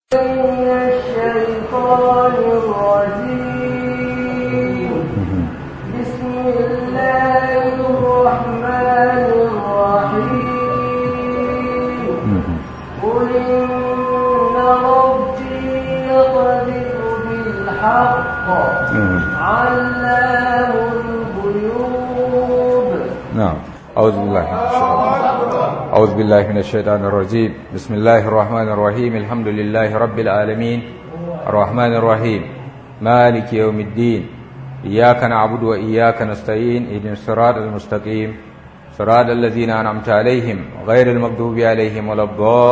من الشيطان الرجيم بسم الله الرحمن الرحيم قل إن ربي يقذف بالحق علام الغيوب نعم أعوذ بالله من الشيطان أعوذ بالله من الشيطان الرجيم بسم الله الرحمن الرحيم الحمد لله رب العالمين الرحمن الرحيم مالك يوم الدين إياك نعبد وإياك نستعين اهدنا الصراط المستقيم صراط الذين أنعمت عليهم غير المغضوب عليهم ولا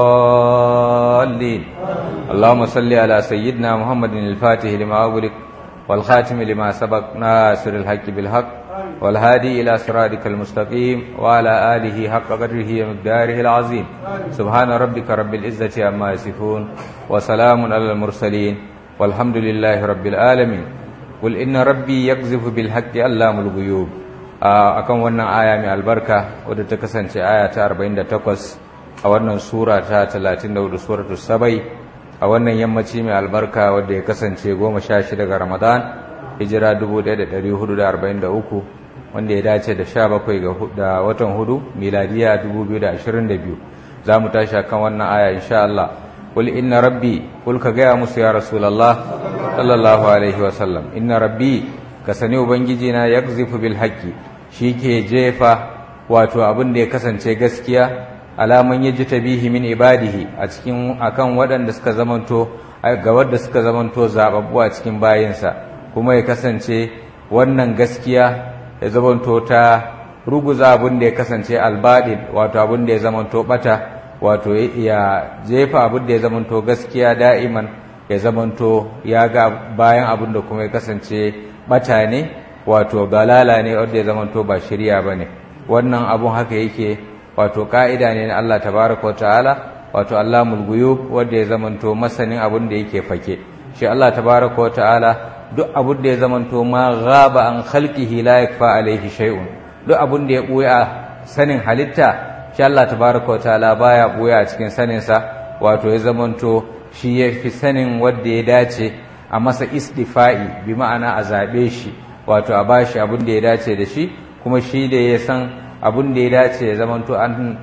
الضالين اللهم صل على سيدنا محمد الفاتح لما أغلق والخاتم لما سبق ناصر الحق بالحق والهادي إلى صراطك المستقيم وعلى آله حق قدره ومقداره العظيم سبحان ربك رب العزة عما يصفون وسلام على المرسلين والحمد لله رب العالمين قل إن ربي يقذف بالحق علام الغيوب akan wannan aya mai albarka wadda ta kasance aya ta 48 a wannan sura ta 34 suratul sabai a wannan yammaci mai albarka wadda ya kasance 16 ga Ramadan hijira 1443 wanda ya dace da 17 ga watan hudu miladiya 2022 za mu tashi kan wannan aya insha Allah qul inna rabbi qul ka gaya musu ya rasulullah sallallahu alaihi wasallam inna rabbi ka sani ubangiji na yakzifu bil haqqi ke jefa wato abin da ya kasance gaskiya alaman yaji tabihi min ibadihi a cikin akan waɗanda suka zamanto ga wadda suka zamanto zababbu a cikin bayinsa kuma ya kasance wannan gaskiya ya zamanto ta ruguza abin da ya kasance albadin wato abin da ya zamanto bata wato ya jefa abin da ya zamanto gaskiya da'iman ya zamanto ya ga bayan abin da kuma ya kasance bata ne wato galala ne wanda ya zamanto ba shirya bane wannan abun haka yake wato ka'ida ne na Allah tabaraka ta'ala wato Allahul ghuyub wanda ya zamanto masanin abin da yake fake shi Allah tabaraka ta'ala duk abin da ya zamanto ma ghaba an khalqihi la yakfa alaihi shay'un duk abin da ya buya sanin halitta shi Allah tabaraka ta'ala baya buya a cikin sanin sa wato ya zamanto shi ya fi sanin wanda ya dace a masa istifa'i bi ma'ana a zabe shi wato a bashi abin da ya dace da shi kuma shi da ya san abin da ya dace ya zamanto an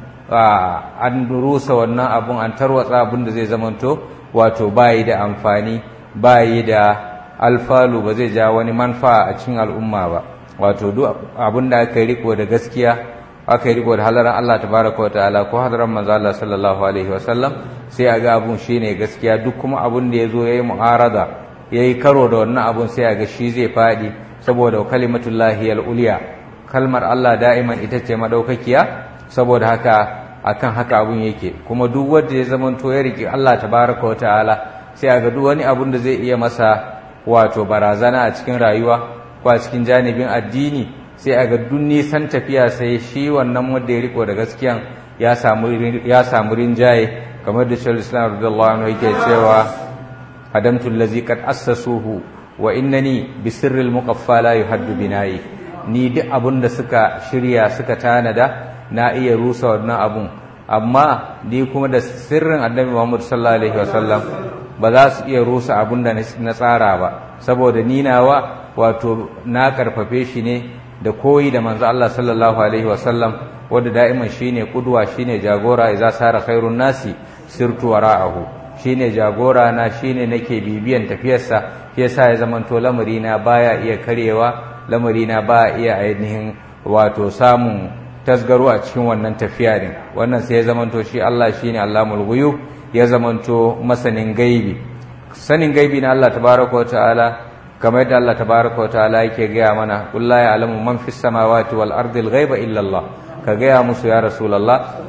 an rusa wannan abun an tarwatsa abin da zai zamanto wato bayi da amfani bayi da alfalu ba zai ja wani manfa a cikin al'umma ba wato duk abin da aka yi riko da gaskiya aka yi riko da halaran Allah tabaraka ta'ala ko halaran manzo Allah sallallahu alaihi wasallam sai a ga abun shine gaskiya duk kuma abin da yazo yayi mu'arada yayi karo da wannan abun sai a ga shi zai fadi saboda kalimatullahi al-ulya kalmar Allah da'iman ita ce madaukakiya saboda haka akan haka abun yake kuma duk wanda ya zamanto ya riki Allah tabaraka wa ta'ala sai a ga duk wani abun da zai iya masa wato barazana a cikin rayuwa ko a cikin janibin addini sai a ga duk nisan tafiya sai shi wannan wanda ya riko da gaskiyan ya samu ya samu rinjaye kamar da Shaikhul Islam radiyallahu anhu yake cewa adamtu allazi qad assasuhu wa innani bi sirril muqaffa la yuhaddu binayi ni duk abun da suka shirya suka tanada na iya rusa wannan abun amma ni kuma da sirrin annabi Muhammad sallallahu alaihi wasallam ba za su iya rusa abun da na tsara ba saboda ni nawa wato na karfafe shi ne da koyi da manzo Allah sallallahu alaihi wasallam wanda da'iman shine kudwa shine jagora idza sara khairun nasi sirtu wara'ahu shine jagora na shine nake bibiyan tafiyarsa shi yasa ya zamanto lamari na baya iya karewa lamari na baya iya ainihin wato samun tasgaro a cikin wannan tafiya din wannan sai ya zamanto shi Allah shine Allahul ghuyub ya zamanto masanin gaibi sanin gaibi na Allah tabaraka wa ta'ala kamar yadda Allah tabaraka wa ta'ala yake gaya mana qul la ya'lamu man fis samawati wal ardi al ghaiba illa Allah ka gaya musu ya rasulullah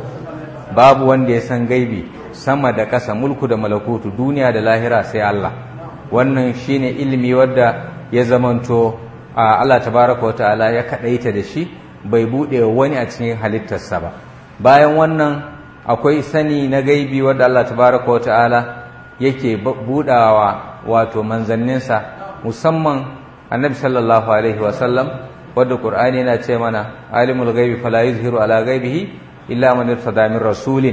babu wanda ya san gaibi sama da ƙasa mulku da malakutu duniya da lahira sai Allah wannan shine ilimi wadda ya zamanto Allah tabaraka wa ta'ala ya kadaita da shi bai bude wani a cikin halittarsa ba bayan wannan akwai sani na gaibi wadda Allah tabaraka wa ta'ala yake budawa wato manzanninsa musamman annabi sallallahu alaihi wa sallam wadda qur'ani yana ce mana alimul ghaibi fala yuzhiru ala ghaibihi illa man irtada min rasulin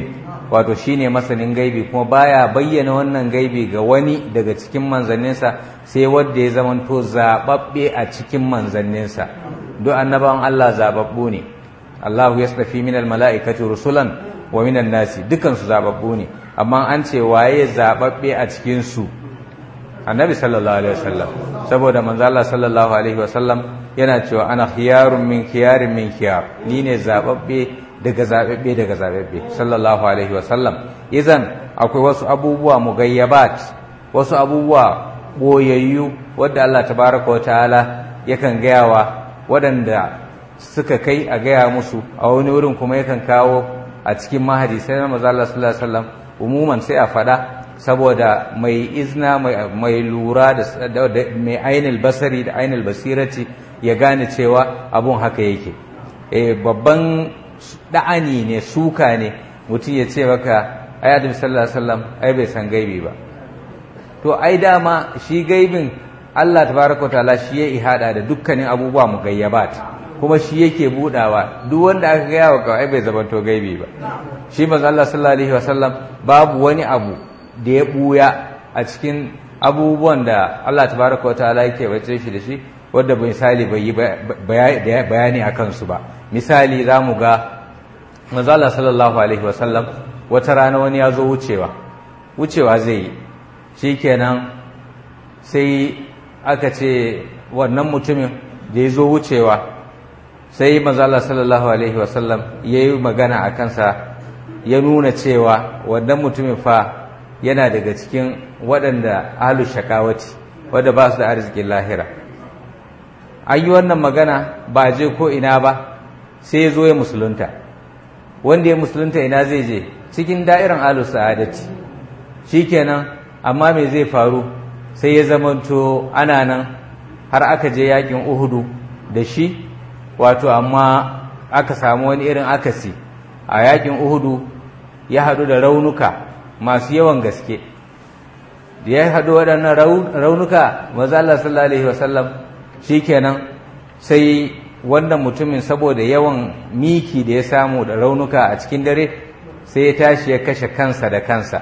wato shine masanin gaibi kuma baya bayyana wannan gaibi ga wani daga cikin manzanninsa sai wanda ya zamanto zababbe a cikin manzanninsa duk annabawan Allah zababbu ne Allah yastafi minal mala'ikati rusulan wa minan nasi dukan su zababbu ne amma an ce waye zababbe a cikin su annabi sallallahu alaihi wasallam saboda manzo Allah sallallahu alaihi wasallam yana cewa ana khiyarun min khiyarin min khiyar ni ne zababbe daga zababbe daga zababbe sallallahu alaihi wasallam idan akwai wasu abubuwa mugayyabat wasu abubuwa boyayyu wadda Allah tabaraka wa ta'ala yakan gayawa waɗanda suka kai a gaya musu a wani wurin kuma yakan kawo a cikin mahadi sai na manzo Allah sallallahu alaihi wasallam umuman sai a fada saboda mai izna mai lura da mai ainul basari da ainul basirati ya gane cewa abun haka yake eh babban da'ani ne suka ne mutum ya ce maka ai adam sallallahu alaihi wasallam ai bai san gaibi ba to ai dama shi gaibin Allah tabaraka wa ta'ala shi ya ihada da dukkanin abubuwa mugayyabat kuma shi yake budawa duk wanda aka gaya wa kawai bai zamanto gaibi ba shi manzo Allah sallallahu alaihi wasallam babu wani abu da ya buya a cikin abubuwan da Allah tabaraka wataala yake bace shi da shi wanda misali bai yi bayani a kansu ba misali za mu ga manzo Allah sallallahu alaihi wasallam wata rana wani ya zo wucewa wucewa zai yi shikenan sai aka ce wannan mutumin da ya zo wucewa sai manzo Allah sallallahu alaihi wasallam yayi magana a kansa ya nuna cewa wannan mutumin fa yana daga cikin waɗanda ahlu shakawati wadda ba su da arzikin lahira an yi wannan magana ba je ko ina ba sai ya zo ya musulunta wanda ya musulunta ina zai je cikin da'irin ahlu sa'adati shikenan amma me zai faru sai ya zamanto ana nan har aka je yakin uhudu da shi wato amma aka samu wani irin akasi a yakin uhudu ya haɗu da raunuka masu yawan gaske da ya haɗu waɗannan raunuka maza Allah sallallahu alaihi wasallam shikenan sai wannan mutumin saboda yawan miki da ya samu da raunuka a cikin dare sai ya tashi ya kashe kansa da kansa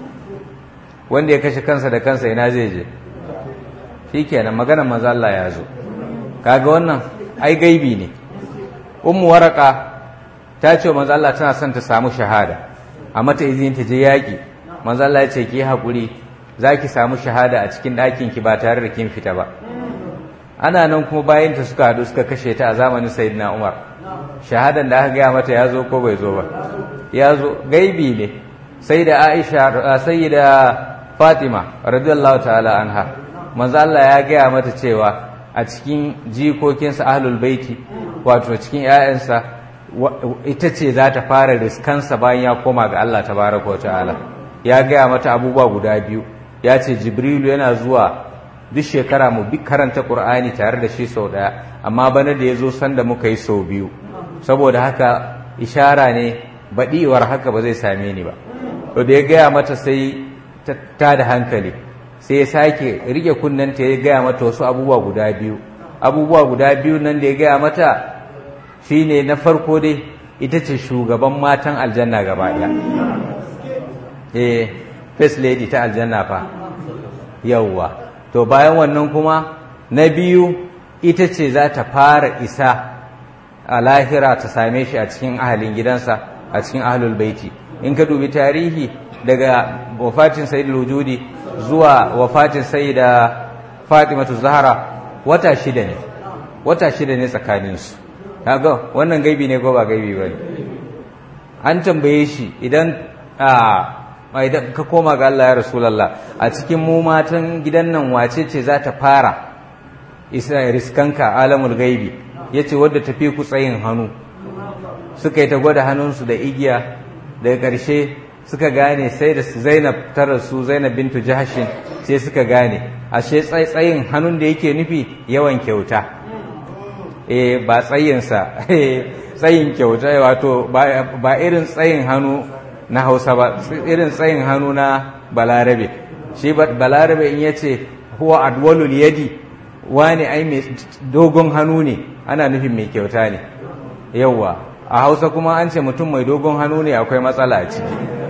wanda ya kashe kansa da kansa ina zai je shikenan maganar maza Allah ya zo kaga wannan ai gaibi ne ummu waraka ta ce manzo Allah tana son ta samu shahada a mata izinin ta je yaki manzo Allah ya ce ki hakuri zaki samu shahada a cikin ɗakin ki ba tare da kin fita ba ana nan kuma bayan ta suka hadu suka kashe ta a zamanin sayyidina Umar shahadan da aka gaya mata ya zo ko bai zo ba ya zo gaibi ne sai da Aisha sayyida Fatima radiyallahu ta'ala anha manzo Allah ya gaya mata cewa a cikin jikokinsa ahlul baiti wato cikin 'ya'yansa ita ce za ta fara riskansa bayan ya koma ga Allah tabaraka ta'ala ya gaya mata abubuwa guda biyu ya ce jibrilu yana zuwa duk shekara mu bi karanta qur'ani tare da shi sau daya amma bana da ya zo sanda muka yi sau biyu saboda haka ishara ne baɗiwar haka ba zai same ni ba to da ya gaya mata sai ta da hankali sai ya sake rike kunnanta ya gaya mata wasu abubuwa guda biyu abubuwa guda biyu nan da ya gaya mata shine na farko dai ita ce shugaban matan aljanna gaba ɗaya eh first lady ta aljanna fa yawwa to bayan wannan kuma na biyu ita ce za ta fara isa a lahira ta same shi a cikin ahalin gidansa a cikin ahlul baiti in ka dubi tarihi daga wafatin sayyidul wujudi zuwa wafatin sayyida fatimatu zahra wata shida ne wata shida ne tsakaninsu kaga wannan gaibi ne ko ba gaibi bane an tambaye shi idan a idan ka koma ga Allah ya rasulullah a cikin mu matan gidan nan wace ce za ta fara isa riskanka alamul gaibi yace wadda tafi ku tsayin hannu suka yi ta gwada hannunsu da igiya daga ƙarshe suka gane sai da Zainab ta rasu Zainab bintu Jahshin sai suka gane ashe tsayin hannun da yake nufi yawan kyauta eh ba tsayinsa tsayin kyauta wato ba irin tsayin hannu na Hausa ba irin tsayin hannu na Balarabe shi Balarabe in yace huwa adwalul yadi wani ai mai dogon hannu ne ana nufin mai kyauta ne yawwa a Hausa kuma an ce mutum mai dogon hannu ne akwai matsala a ciki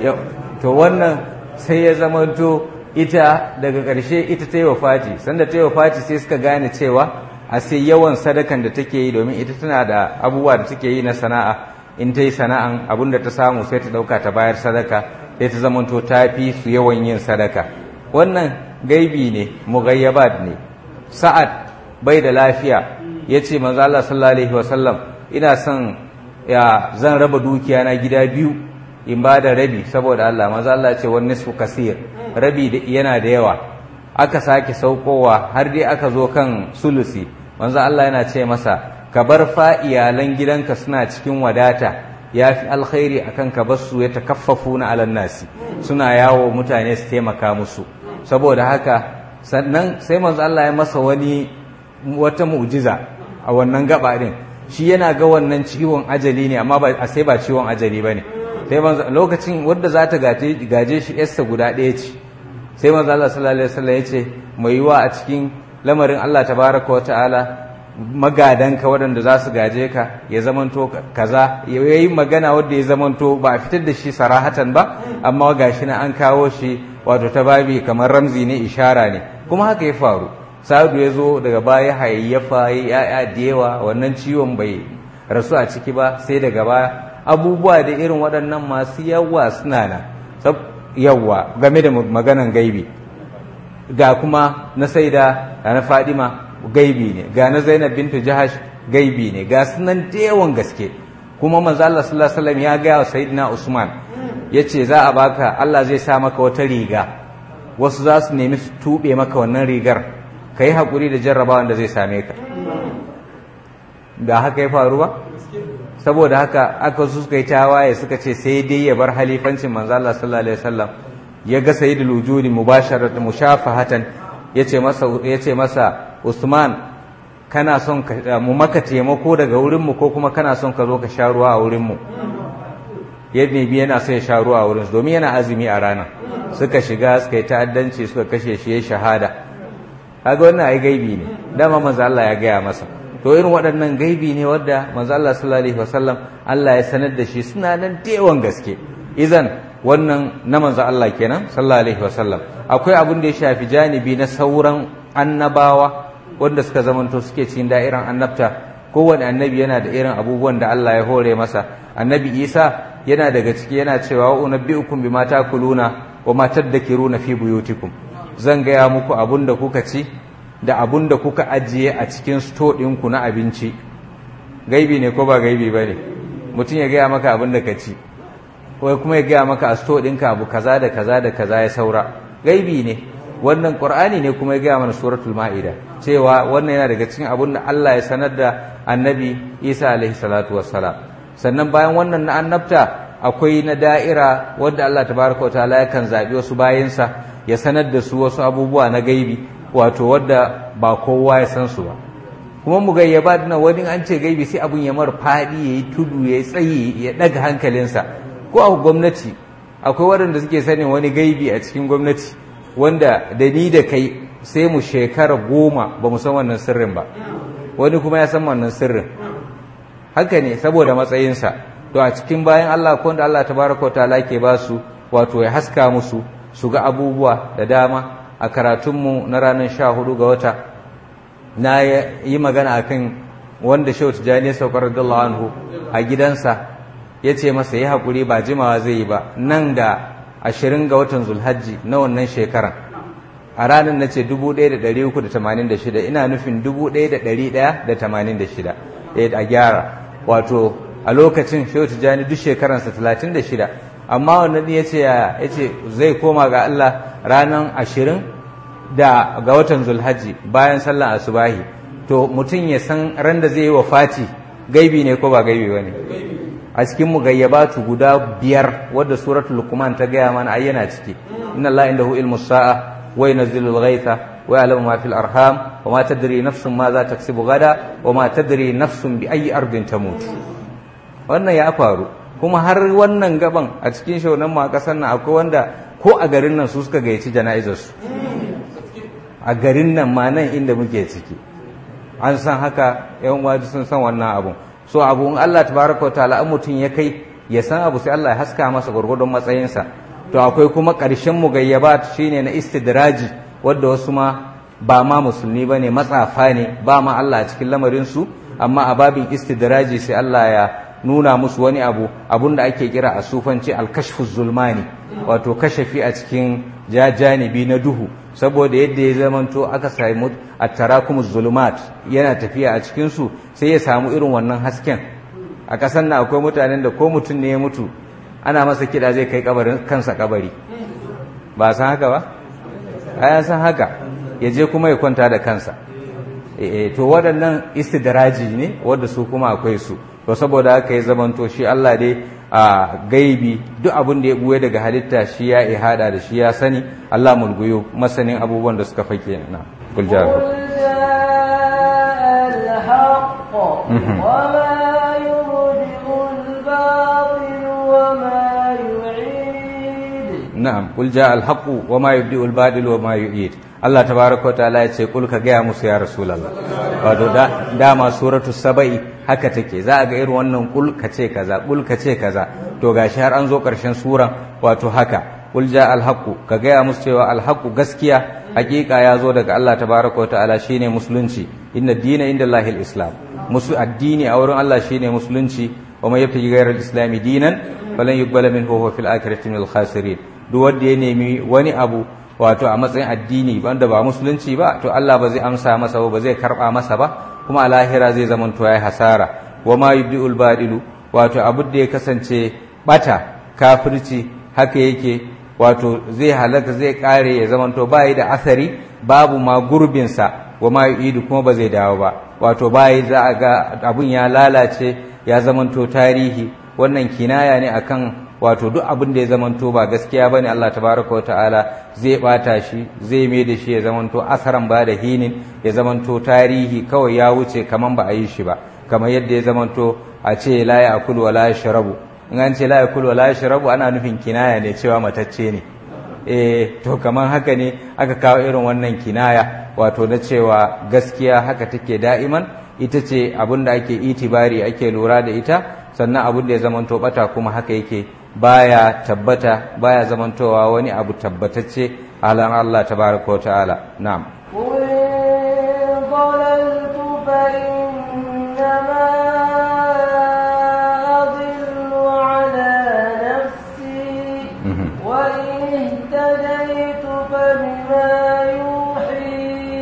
to wannan sai ya zamanto ita daga ƙarshe ita ta yi wa fati sanda ta yi wa fati sai suka gane cewa a sai yawan sadakan da take yi domin ita tana da abubuwa da take yi na sana'a in ta yi sana'an abin da ta samu sai ta ɗauka ta bayar sadaka sai ta zamanto ta fi su yawan yin sadaka wannan gaibi ne mugayyabat ne sa'ad bai da lafiya ya ce manzo Allah sallallahu alaihi wasallam ina son ya zan raba dukiya na gida biyu in ba da rabi saboda Allah manzo Allah ce wani nisfu kasir rabi yana da yawa aka sake saukowa har dai aka zo kan sulusi manzo Allah yana ce masa ka bar fa iyalan gidanka suna cikin wadata ya fi alkhairi akan ka bar su ya takaffafu na alan nasi suna yawo mutane su taimaka musu saboda haka sannan sai manzo Allah ya masa wani wata mu'jiza a wannan gaba din shi yana ga wannan ciwon ajali ne amma ba sai ba ciwon ajali bane sai manzo lokacin wanda za ta gaje shi yarsa guda ɗaya ce sai manzo Allah sallallahu alaihi wasallam ya ce mai yiwa a cikin lamarin Allah tabaraka wa ta'ala magadanka waɗanda za su gaje ka ya zamanto kaza ya yi magana wadda ya zamanto ba a fitar da shi sarahatan ba amma gashi na an kawo shi wato ta babi kamar ramzi ne ishara ne kuma haka ya faru sa'adu ya zo daga baya hayayyafa ya ya'ya da yawa wannan ciwon bai rasu a ciki ba sai daga baya abubuwa da irin waɗannan masu yawa suna na yawa game da maganan gaibi ga kuma na saida da na fadima gaibi ne ga na Zainab bintu Jahash gaibi ne ga sunan da yawan gaske kuma manzo Allah sallallahu alaihi wasallam ya ga wa sayyidina Usman yace za a baka Allah zai sa maka wata riga wasu za su nemi su tube maka wannan rigar kai hakuri da jarrabawan da zai same ka da haka ya faru ba saboda haka aka su suka yi tawaye suka ce sai dai ya bar halifancin manzo Allah sallallahu alaihi wasallam ya ga sayyidul wujudi mubasharatan mushafahatan yace masa yace masa Usman kana son mu maka taimako daga wurinmu ko kuma kana son ka zo ka sha ruwa a wurinmu yadda bi yana son ya sha ruwa a wurin domin yana azumi a rana suka shiga suka yi ta'addanci suka kashe shi ya shahada kaga wannan ai gaibi ne dama manzo Allah ya gaya masa to irin waɗannan gaibi ne wadda manzo Allah sallallahu alaihi wasallam Allah ya sanar da shi suna nan da gaske izan wannan na manzo Allah kenan sallallahu alaihi wasallam akwai abin da ya shafi janibi na sauran annabawa wanda suka zamanto suke cikin da'iran annabta kowane annabi yana da irin abubuwan da Allah ya hore masa annabi Isa yana daga ciki yana cewa wa unabbiukum bima takuluna wa ma tadhakiruna fi buyutikum zan gaya muku abun da kuka ci da abun da kuka ajiye a cikin sto ɗinku na abinci gaibi ne ko ba gaibi ba ne mutum ya gaya maka abun da ka ci ko kuma ya gaya maka a sto ɗinka abu kaza da kaza da kaza ya saura gaibi ne wannan qur'ani ne kuma ya gaya mana suratul ma'ida cewa wannan yana daga cikin abun da Allah ya sanar da annabi Isa alaihi salatu wassalam sannan bayan wannan na annabta akwai na da'ira wanda Allah tabaraka wataala yakan zabi wasu bayansa ya sanar da su wasu abubuwa na gaibi wato wadda ba kowa ya san su ba kuma mu gayyaba na wani an ce gaibi sai abun ya mar fadi yayi tudu yayi tsayi ya daga hankalinsa ko a gwamnati akwai waɗanda suke sanin wani gaibi a cikin gwamnati wanda da ni da kai sai mu shekara goma ba mu san wannan sirrin ba wani kuma ya san wannan sirrin haka ne saboda matsayinsa to a cikin bayan Allah ko da Allah tabaraka ta'ala ke ba su wato ya haska musu su ga abubuwa da dama a karatunmu na ranar sha hudu ga wata na yi magana akan wanda shehu tijjani ya saukar radiyallahu anhu a gidansa ya ce masa ya haƙuri ba jimawa zai yi ba nan da ashirin ga watan zulhajji na wannan shekaran a ranar na ce 1386 ina nufin 1186 a gyara wato a lokacin shehu tijjani duk shekaransa 36 amma wannan ya ce ya ce zai koma ga Allah ranar ashirin da ga watan zulhajji bayan sallan asubahi to mutum ya san ran da zai yi wa fati gaibi ne ko ba gaibi ba ne a cikin mu gayyabatu guda biyar wadda suratul luqman ta gaya mana ayyana ciki inna allaha indahu ilmu sa'a wa yunzilu al-ghaytha wa ya'lamu ma fil arham wa ma tadri nafsun ma za taksibu gada wa ma tadri nafsun bi ayyi ardin tamut wannan ya faru kuma har wannan gaban a cikin shaunan ma kasan nan akwai wanda ko a garin nan su suka gayyaci jana'izar su a garin nan ma nan inda muke ciki an san haka yan waji sun san wannan abun so abu in Allah tabaraka wa ta'ala mutum ya kai ya san abu sai Allah ya haska masa gurgurdon matsayinsa to akwai kuma ƙarshen mugayyabat shine na istidraji wadda wasu ma ba ma musulmi bane matsafa ne ba ma Allah a cikin lamarin su amma a babin istidraji sai Allah ya nuna musu wani abu abun da ake kira a sufanci alkashfu zulmani wato kashafi a cikin janibi na duhu saboda yadda ya zamanto aka samu at-tarakumuz zulumat yana tafiya a cikin su sai ya samu irin wannan hasken a ƙasar nan akwai mutanen da ko mutum ne ya mutu ana masa kiɗa zai kai kabarin kansa kabari ba san haka ba ya san haka ya je kuma ya kwanta da kansa to waɗannan istidraji ne wadda su kuma akwai su to saboda haka ya zamanto shi Allah dai a gaibi duk abin da ya buye daga halitta shi ya ihada da shi ya sani Allah mulguyo masanin abubuwan da suka fake na kul ja na'am kul ja al haqq wa ma yubdi al badil wa ma yu'id Allah tabaraka wa ta'ala ya ce kul ka gaya musu ya rasulullah wato da dama suratu saba'i haka take za a ga irin wannan kul ka ce kaza kul ka ce kaza to gashi har an zo karshen suran wato haka kul ja al haqq ka gaya musu cewa al haqq gaskiya hakika ya zo daga Allah tabaraka wa ta'ala shine musulunci inna dina inda Allahil islam musu addini a wurin Allah shine musulunci wa man yabtaji ghayra al-islam dinan falan yuqbala minhu huwa fil akhirati minal khasirin duk wanda ya nemi wani abu wato a matsayin addini wanda ba musulunci ba to Allah ba zai amsa masa ba zai karba masa ba kuma a lahira zai zama to yayi hasara wa ma yubdiul badilu wato abu da ya kasance bata kafirci haka yake wato zai halaka zai kare ya zama to bai da asari babu ma gurbin sa wa ma yu'idu kuma ba zai dawo ba wato bai za a ga abun ya lalace ya zama to tarihi wannan kinaya ne akan wato duk abin da ya zamanto ba gaskiya bane Allah tabaraka wata'ala zai bata shi zai mai da shi ya zamanto asaran ba da hinin ya zamanto tarihi kawai ya wuce kaman ba a yi shi ba kamar yadda ya zamanto a ce la ya'kul wa la yashrabu in an ce la ya'kul wa la yashrabu ana nufin kinaya ne cewa matacce ne eh to kaman haka ne aka kawo irin wannan kinaya wato na cewa gaskiya haka take da'iman ita ce abin da ake itibari ake lura da ita sannan abin da ya zamanto bata kuma haka yake baya tabbata baya zamantowa wani abu tabbatacce alan Allah tabaraka wa ta'ala na'am ضللت فإنما أضل على نفسي وإن اهتديت فبما يوحي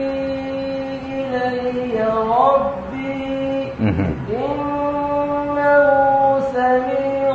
إلي ربي إنه سميع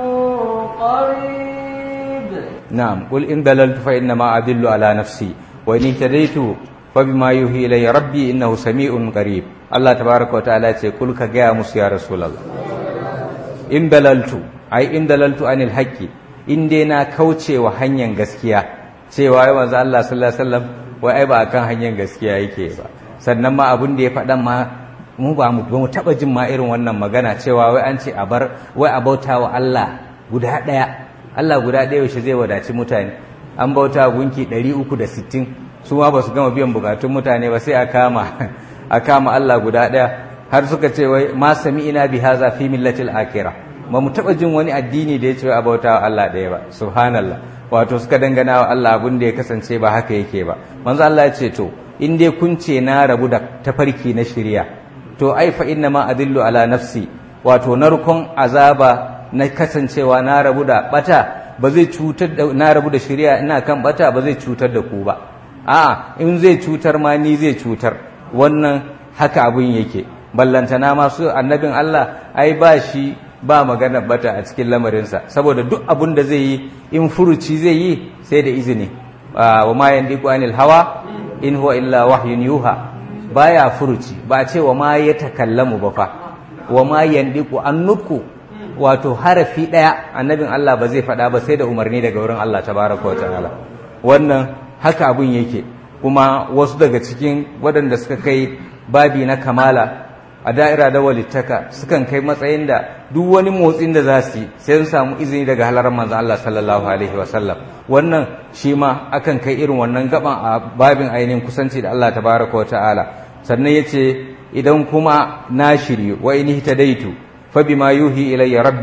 قريب نعم قل إن دللت فإنما أدل على نفسي وإن اهتديت فبما يوحي إلي ربي إنه سميع قريب الله تبارك وتعالى يقول كجاء موسى يا رسول الله إن دللت أي إن دللت عن الحق in dai na kauce wa hanyar gaskiya cewa ya manzo Allah sallallahu alaihi wasallam wai ai ba kan hanyar gaskiya yake ba sannan ma abin da ya faɗan ma mu ba mu ba mu taba jin ma irin wannan magana cewa wai an ce a bar wai a bauta wa Allah guda ɗaya Allah guda ɗaya yaushe zai wadaci mutane an bauta gunki 360 su ma ba su gama biyan bukatun mutane ba sai a kama a kama Allah guda ɗaya har suka ce wai ma sami ina bi haza fi millatil akhirah ba mu taɓa jin wani addini da ya ce a bauta wa Allah ɗaya ba subhanallah wato suka dangana wa Allah abin da ya kasance ba haka yake ba manzo Allah ya ce to in dai kun ce na rabu da tafarki na shirya to ai fa inna ma adillu ala nafsi wato narkon azaba na kasancewa na rabu da bata ba zai cutar da na rabu da shirya ina kan bata ba zai cutar da ku ba a'a in zai cutar ma ni zai cutar wannan haka abin yake ballantana masu annabin Allah ai ba shi ba magana bata a cikin lamarinsa saboda duk abin da zai yi in furuci zai yi sai da izini wa ma yandiku anil hawa in huwa illa wahyun yuha baya furuci ba ce wa ma ya takallamu ba fa wa ma yandiku an nuku wato harafi daya annabin Allah ba zai faɗa ba sai da umarni daga wurin Allah tabaraka wa ta'ala wannan haka abun yake kuma wasu daga cikin waɗanda suka kai babi na kamala a da'ira da walittaka sukan kai matsayin da duk wani motsin da za su yi sai sun samu izini daga halarar manzo Allah sallallahu alaihi wasallam wannan shi ma akan kai irin wannan gaban a babin ainihin kusanci da Allah tabaraka wa ta'ala sannan yace idan kuma na shiryu wa in hitadaitu fa bima yuhi ilayya rabbi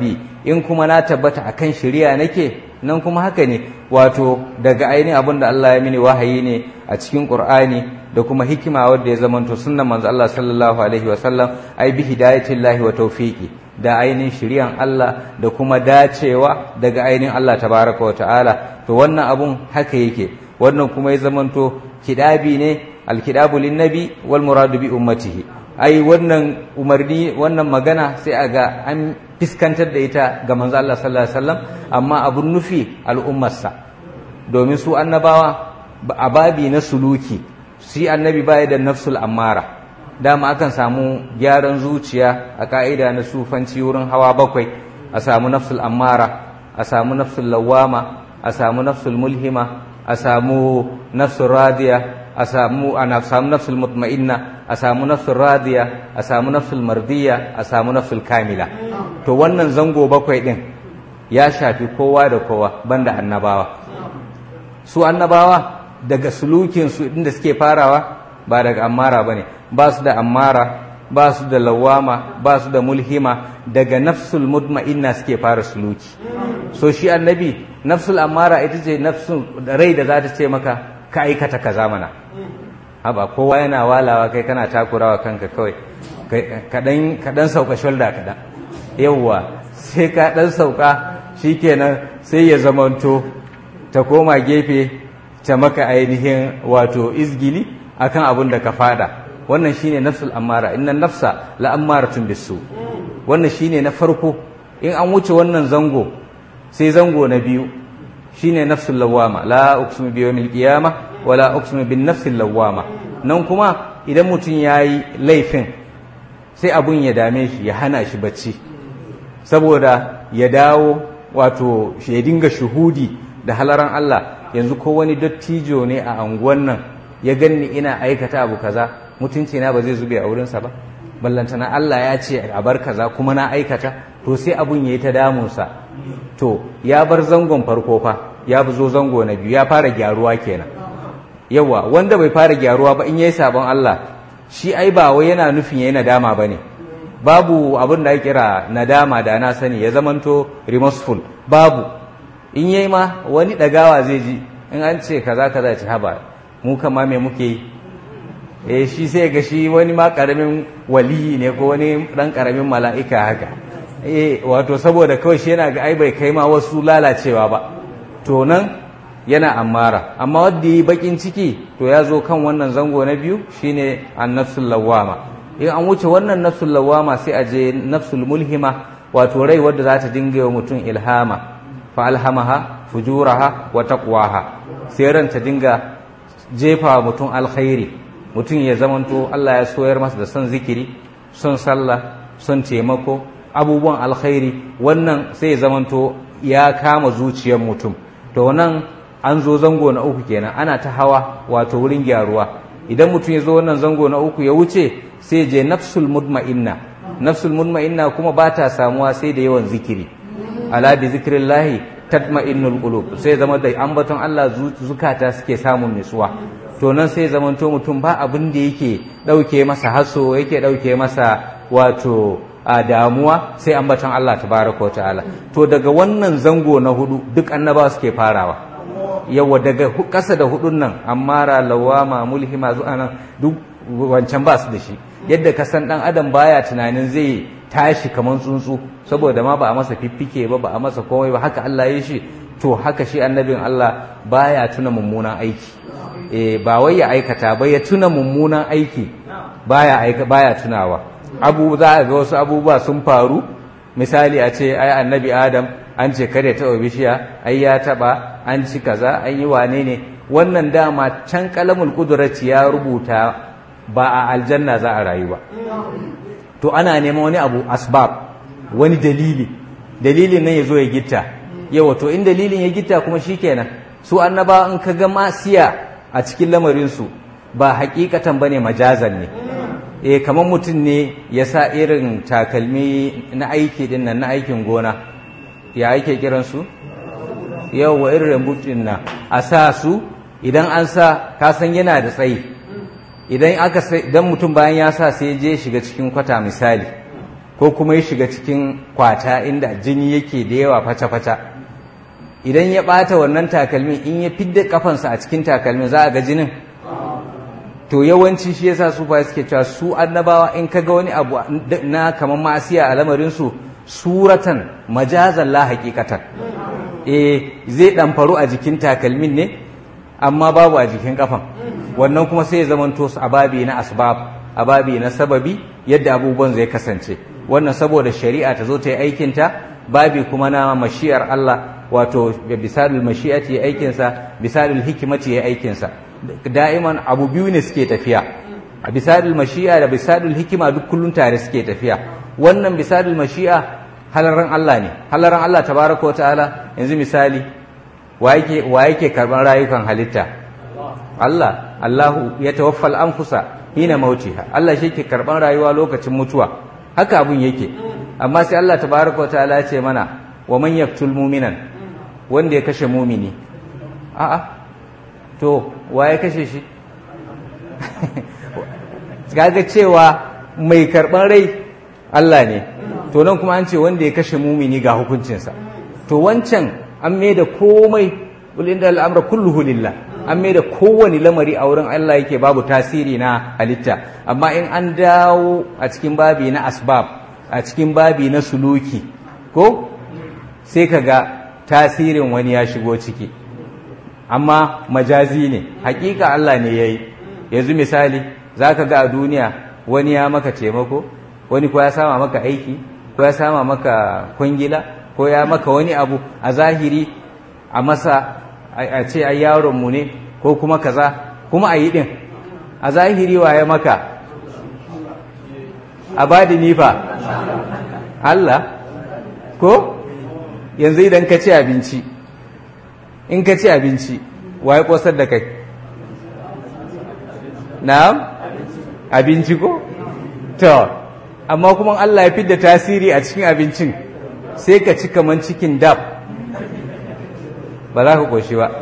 in kuma na tabbata akan shari'a nake nan kuma haka ne wato daga ainihin abin da Allah ya mini wahayi ne a cikin Qur'ani da kuma hikima wadda ya zamanto sunnan manzo Allah sallallahu alaihi wa sallam ai bi hidayatillahi wa tawfiqi da ainihin shiriyan Allah da kuma dacewa daga ainihin Allah tabaraka wa ta'ala to wannan abun haka yake wannan kuma ya zamanto kidabi ne alkidabu linnabi wal muradu bi ummatihi ai wannan umarni wannan magana sai a ga an fiskantar da ita ga manzo Allah sallallahu alaihi wasallam amma abun nufi al'ummarsa domin su annabawa a babi na suluki shi annabi baya da nafsul ammara dama akan samu gyaran zuciya a ka'ida na sufanci wurin hawa bakwai a samu nafsul ammara a samu nafsul lawama a samu nafsul mulhima a samu nafsul radiya a samu ana samu nafsul mutma'inna a samu nafsul radiya a samu nafsul mardiya a samu nafsul kamila to wannan zango bakwai din ya shafi kowa da kowa banda annabawa su annabawa daga sulukin su inda suke farawa ba daga ammara bane ba su da ammara ba su da lawama ba su da mulhima daga nafsul mutma'inna suke fara suluki so shi annabi nafsul ammara ita ce nafsul rai da za ta ce maka ka aikata kaza mana haba kowa yana walawa kai kana takurawa kanka kawai ka dan sauka shoulder kaɗan yawwa sai ka dan sauka shikenan sai ya zamanto ta koma gefe ta maka ainihin wato izgili akan abin da ka fada wannan shine nafsul ammara inna nafsa la ammaratun bisu wannan shine na farko in an wuce wannan zango sai zango na biyu shine nafsul lawama la uqsimu bi yawmil qiyamah wala uqsimu bin nafsil lawama nan kuma idan mutum yayi laifin sai abun ya dame shi ya hana shi bacci saboda ya dawo wato shi ya dinga shuhudi da halaran Allah yanzu ko wani dattijo ne a anguwan nan ya ganni ina aikata abu kaza mutunci na ba zai zube a wurinsa ba ballantana Allah ya ce a bar kaza kuma na aikata to sai abun yayi ta damunsa to ya bar zangon farko fa ya zo zango na biyu ya fara gyaruwa kenan yawa wanda bai fara gyaruwa ba in yayi sabon Allah shi ai ba wai yana nufin yayi nadama bane babu abin da ya kira nadama da na sani ya zamanto remorseful babu in yayi ma wani dagawa zai ji in an ce kaza kaza ci haba mu kama me muke yi eh shi sai ga shi wani ma karamin waliyi ne ko wani dan karamin mala'ika haka eh wato saboda kawai shi yana ga ai bai kai ma wasu lalacewa ba to nan yana ammara amma wanda yi bakin ciki to ya zo kan wannan zango na biyu shine an-nafsul lawwama in an wuce wannan nafsul lawwama sai a je nafsul mulhima wato rai wadda za ta dinga wa mutum ilhama fa alhamaha fujuraha wa taqwaha sai ran ta dinga jefa mutum alkhairi mutum ya zamanto Allah ya soyar masa da son zikiri son sallah son taimako abubuwan alkhairi wannan sai ya zamanto ya kama zuciyar mutum to nan an zo zango na uku kenan ana ta hawa wato wurin gyaruwa idan mutum ya zo wannan zango na uku ya wuce sai je nafsul mutma'inna nafsul mutma'inna kuma ba ta samuwa sai da yawan zikiri ala bi zikrillahi tatma'innul qulub sai zama da ambaton Allah zukata suke samun nutsuwa to nan sai zamanto mutum ba abin da yake dauke masa haso yake dauke masa wato a damuwa sai ambaton Allah tabaraka ta'ala to daga wannan zango na hudu duk annabawa suke farawa yawa daga kasa da hudun nan ammara lawama mulhima zuwa nan duk wancan ba su da shi yadda ka san dan adam baya tunanin zai tashi kamar tsuntsu saboda ma ba a masa fiffike ba ba a masa komai ba haka Allah ya shi to haka shi annabin Allah baya tuna mummunan aiki eh ba wai ya aikata ba ya tuna mummunan aiki baya aika baya tunawa abu za a ga wasu abubuwa sun faru misali a ce ai annabi adam an ce kare taɓa bishiya ai ya taɓa an ci kaza an yi wane ne wannan dama can kalamul kudurati ya rubuta ba a aljanna za a rayu ba to ana neman wani abu asbab wani dalili dalilin nan ya zo ya gitta yawa to in dalilin ya gitta kuma shikenan su annaba in ka ga masiya a cikin lamarinsu ba hakikatan bane majazan ne eh kamar mutum ne ya sa irin takalmi na aiki din nan na aikin gona ya ake kiransu yawa irin rambutun nan a sa su idan an sa kasan yana da tsayi idan aka idan mutum bayan ya sa sai je shiga cikin kwata misali ko kuma ya shiga cikin kwata inda jini yake da yawa fata-fata idan ya ɓata wannan takalmin in ya fidda kafansa a cikin takalmin za a ga jinin to yawanci shi yasa su fa suke cewa su annabawa in kaga wani abu na kamar masiya a lamarin su suratan majazan la haqiqatan eh zai dan faru a jikin takalmin ne amma babu a jikin kafan wannan kuma sai ya zamanto su ababi na asbab ababi na sababi yadda abubuwan zai kasance wannan saboda shari'a ta zo ta yi aikinta babi kuma na mashiyar Allah wato bisalul mashi'ati ya aikinsa bisalul hikimati ya aikinsa da'iman abu biyu ne suke tafiya a bisadul mashi'a da bisadul hikima duk kullun tare suke tafiya wannan bisadul mashi'a halaran Allah ne halaran Allah tabaraka ta'ala yanzu misali wa yake wa yake karban rayukan halitta Allah Allahu ya tawaffal anfusa hina mautiha Allah shi ke karban rayuwa lokacin mutuwa haka abun yake amma sai Allah tabaraka ta'ala ya ce mana wa man yaqtul mu'minan wanda ya kashe mumini a'a to wa ya kashe shi kaga cewa mai karban rai Allah ne to nan kuma an ce wanda ya kashe mumini ga hukuncinsa to wancan an mai da komai inda al'amra kulluhu lillah an mai da kowane lamari a wurin Allah yake babu tasiri na halitta amma in an dawo a cikin babi na asbab a cikin babi na suluki ko sai kaga tasirin wani ya shigo ciki amma majazi ne hakika Allah ne ya yi yanzu misali za ka ga a duniya wani ya maka taimako wani ko ya sama maka aiki ko ya sama maka kwangila ko ya maka wani abu a zahiri a masa a ce ai yaronmu ne ko kuma kaza kuma a yi ɗin a zahiri wa ya maka a badi nifa Allah ko yanzu idan ka ci abinci in ka ci abinci wa ya kosar da kai na'am abinci ko to amma kuma Allah ya fidda tasiri a cikin abincin sai ka ci kaman cikin dab ba za ka koshi ba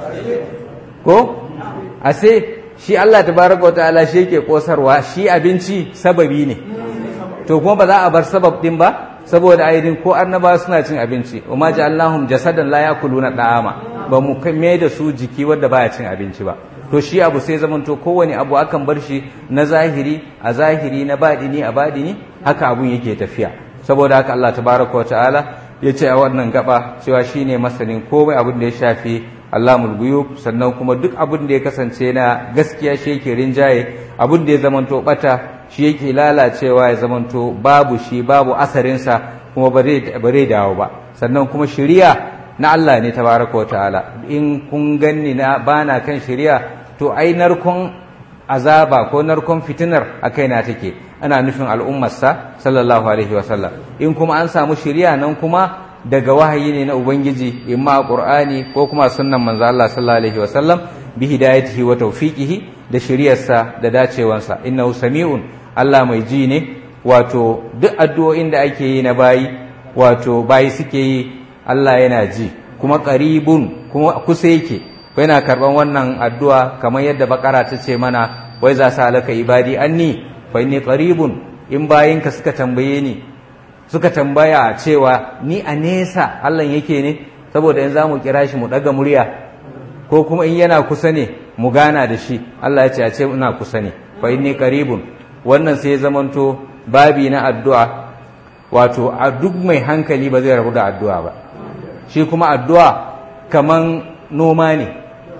ko a sai shi Allah tabaraka wa ta'ala shi yake kosarwa shi abinci sababi ne to kuma ba za a bar sabab din ba saboda aidin ko annaba suna cin abinci wa ma ja'alnahum jasadan la yakuluna da'ama ba mu kai da su jiki wanda baya cin abinci ba to shi abu sai zamanto kowane abu akan bar shi na zahiri a zahiri na badini a badini haka abun yake tafiya saboda haka Allah tabaraka wa ta'ala ya ce a wannan gaba cewa shine masanin komai abin da ya shafi Allahul guyub sannan kuma duk abin da ya kasance na gaskiya shi yake rinjaye abin da ya zamanto bata shi yake lalacewa ya zamanto babu shi babu asarinsa kuma ba zai dawo ba sannan kuma shiriya na Allah ne tabaraka wa ta'ala in kun ganni na bana kan shiriya to ai narkon azaba ko narkon fitinar a kaina take ana nufin al'ummarsa sallallahu alaihi wasallam in kuma an samu shiriya nan kuma daga wahayi ne na ubangiji imma qur'ani ko kuma sunnan manzo Allah sallallahu alaihi wasallam bi hidayatihi wa tawfiqihi da shiriyarsa da dacewansa innahu sami'un Allah mai ji ne wato duk addu'o'in da ake yi na bayi wato bayi suke yi Allah yana ji kuma qaribun kuma kusa yake yana karban wannan addu'a kamar yadda bakara ta ce mana wai za sa alaka ibadi anni fa inni qaribun in bayinka suka tambaye ni suka tambaya cewa ni a nesa Allah yake ne saboda in za mu kira shi mu daga murya ko kuma in yana kusa ne mu gana da shi Allah ya ce a ce ina kusa ne fa inni qaribun wannan sai ya zamanto babi na addu'a wato a duk mai hankali ba zai rabu da addu'a ba shi kuma addu'a kaman noma ne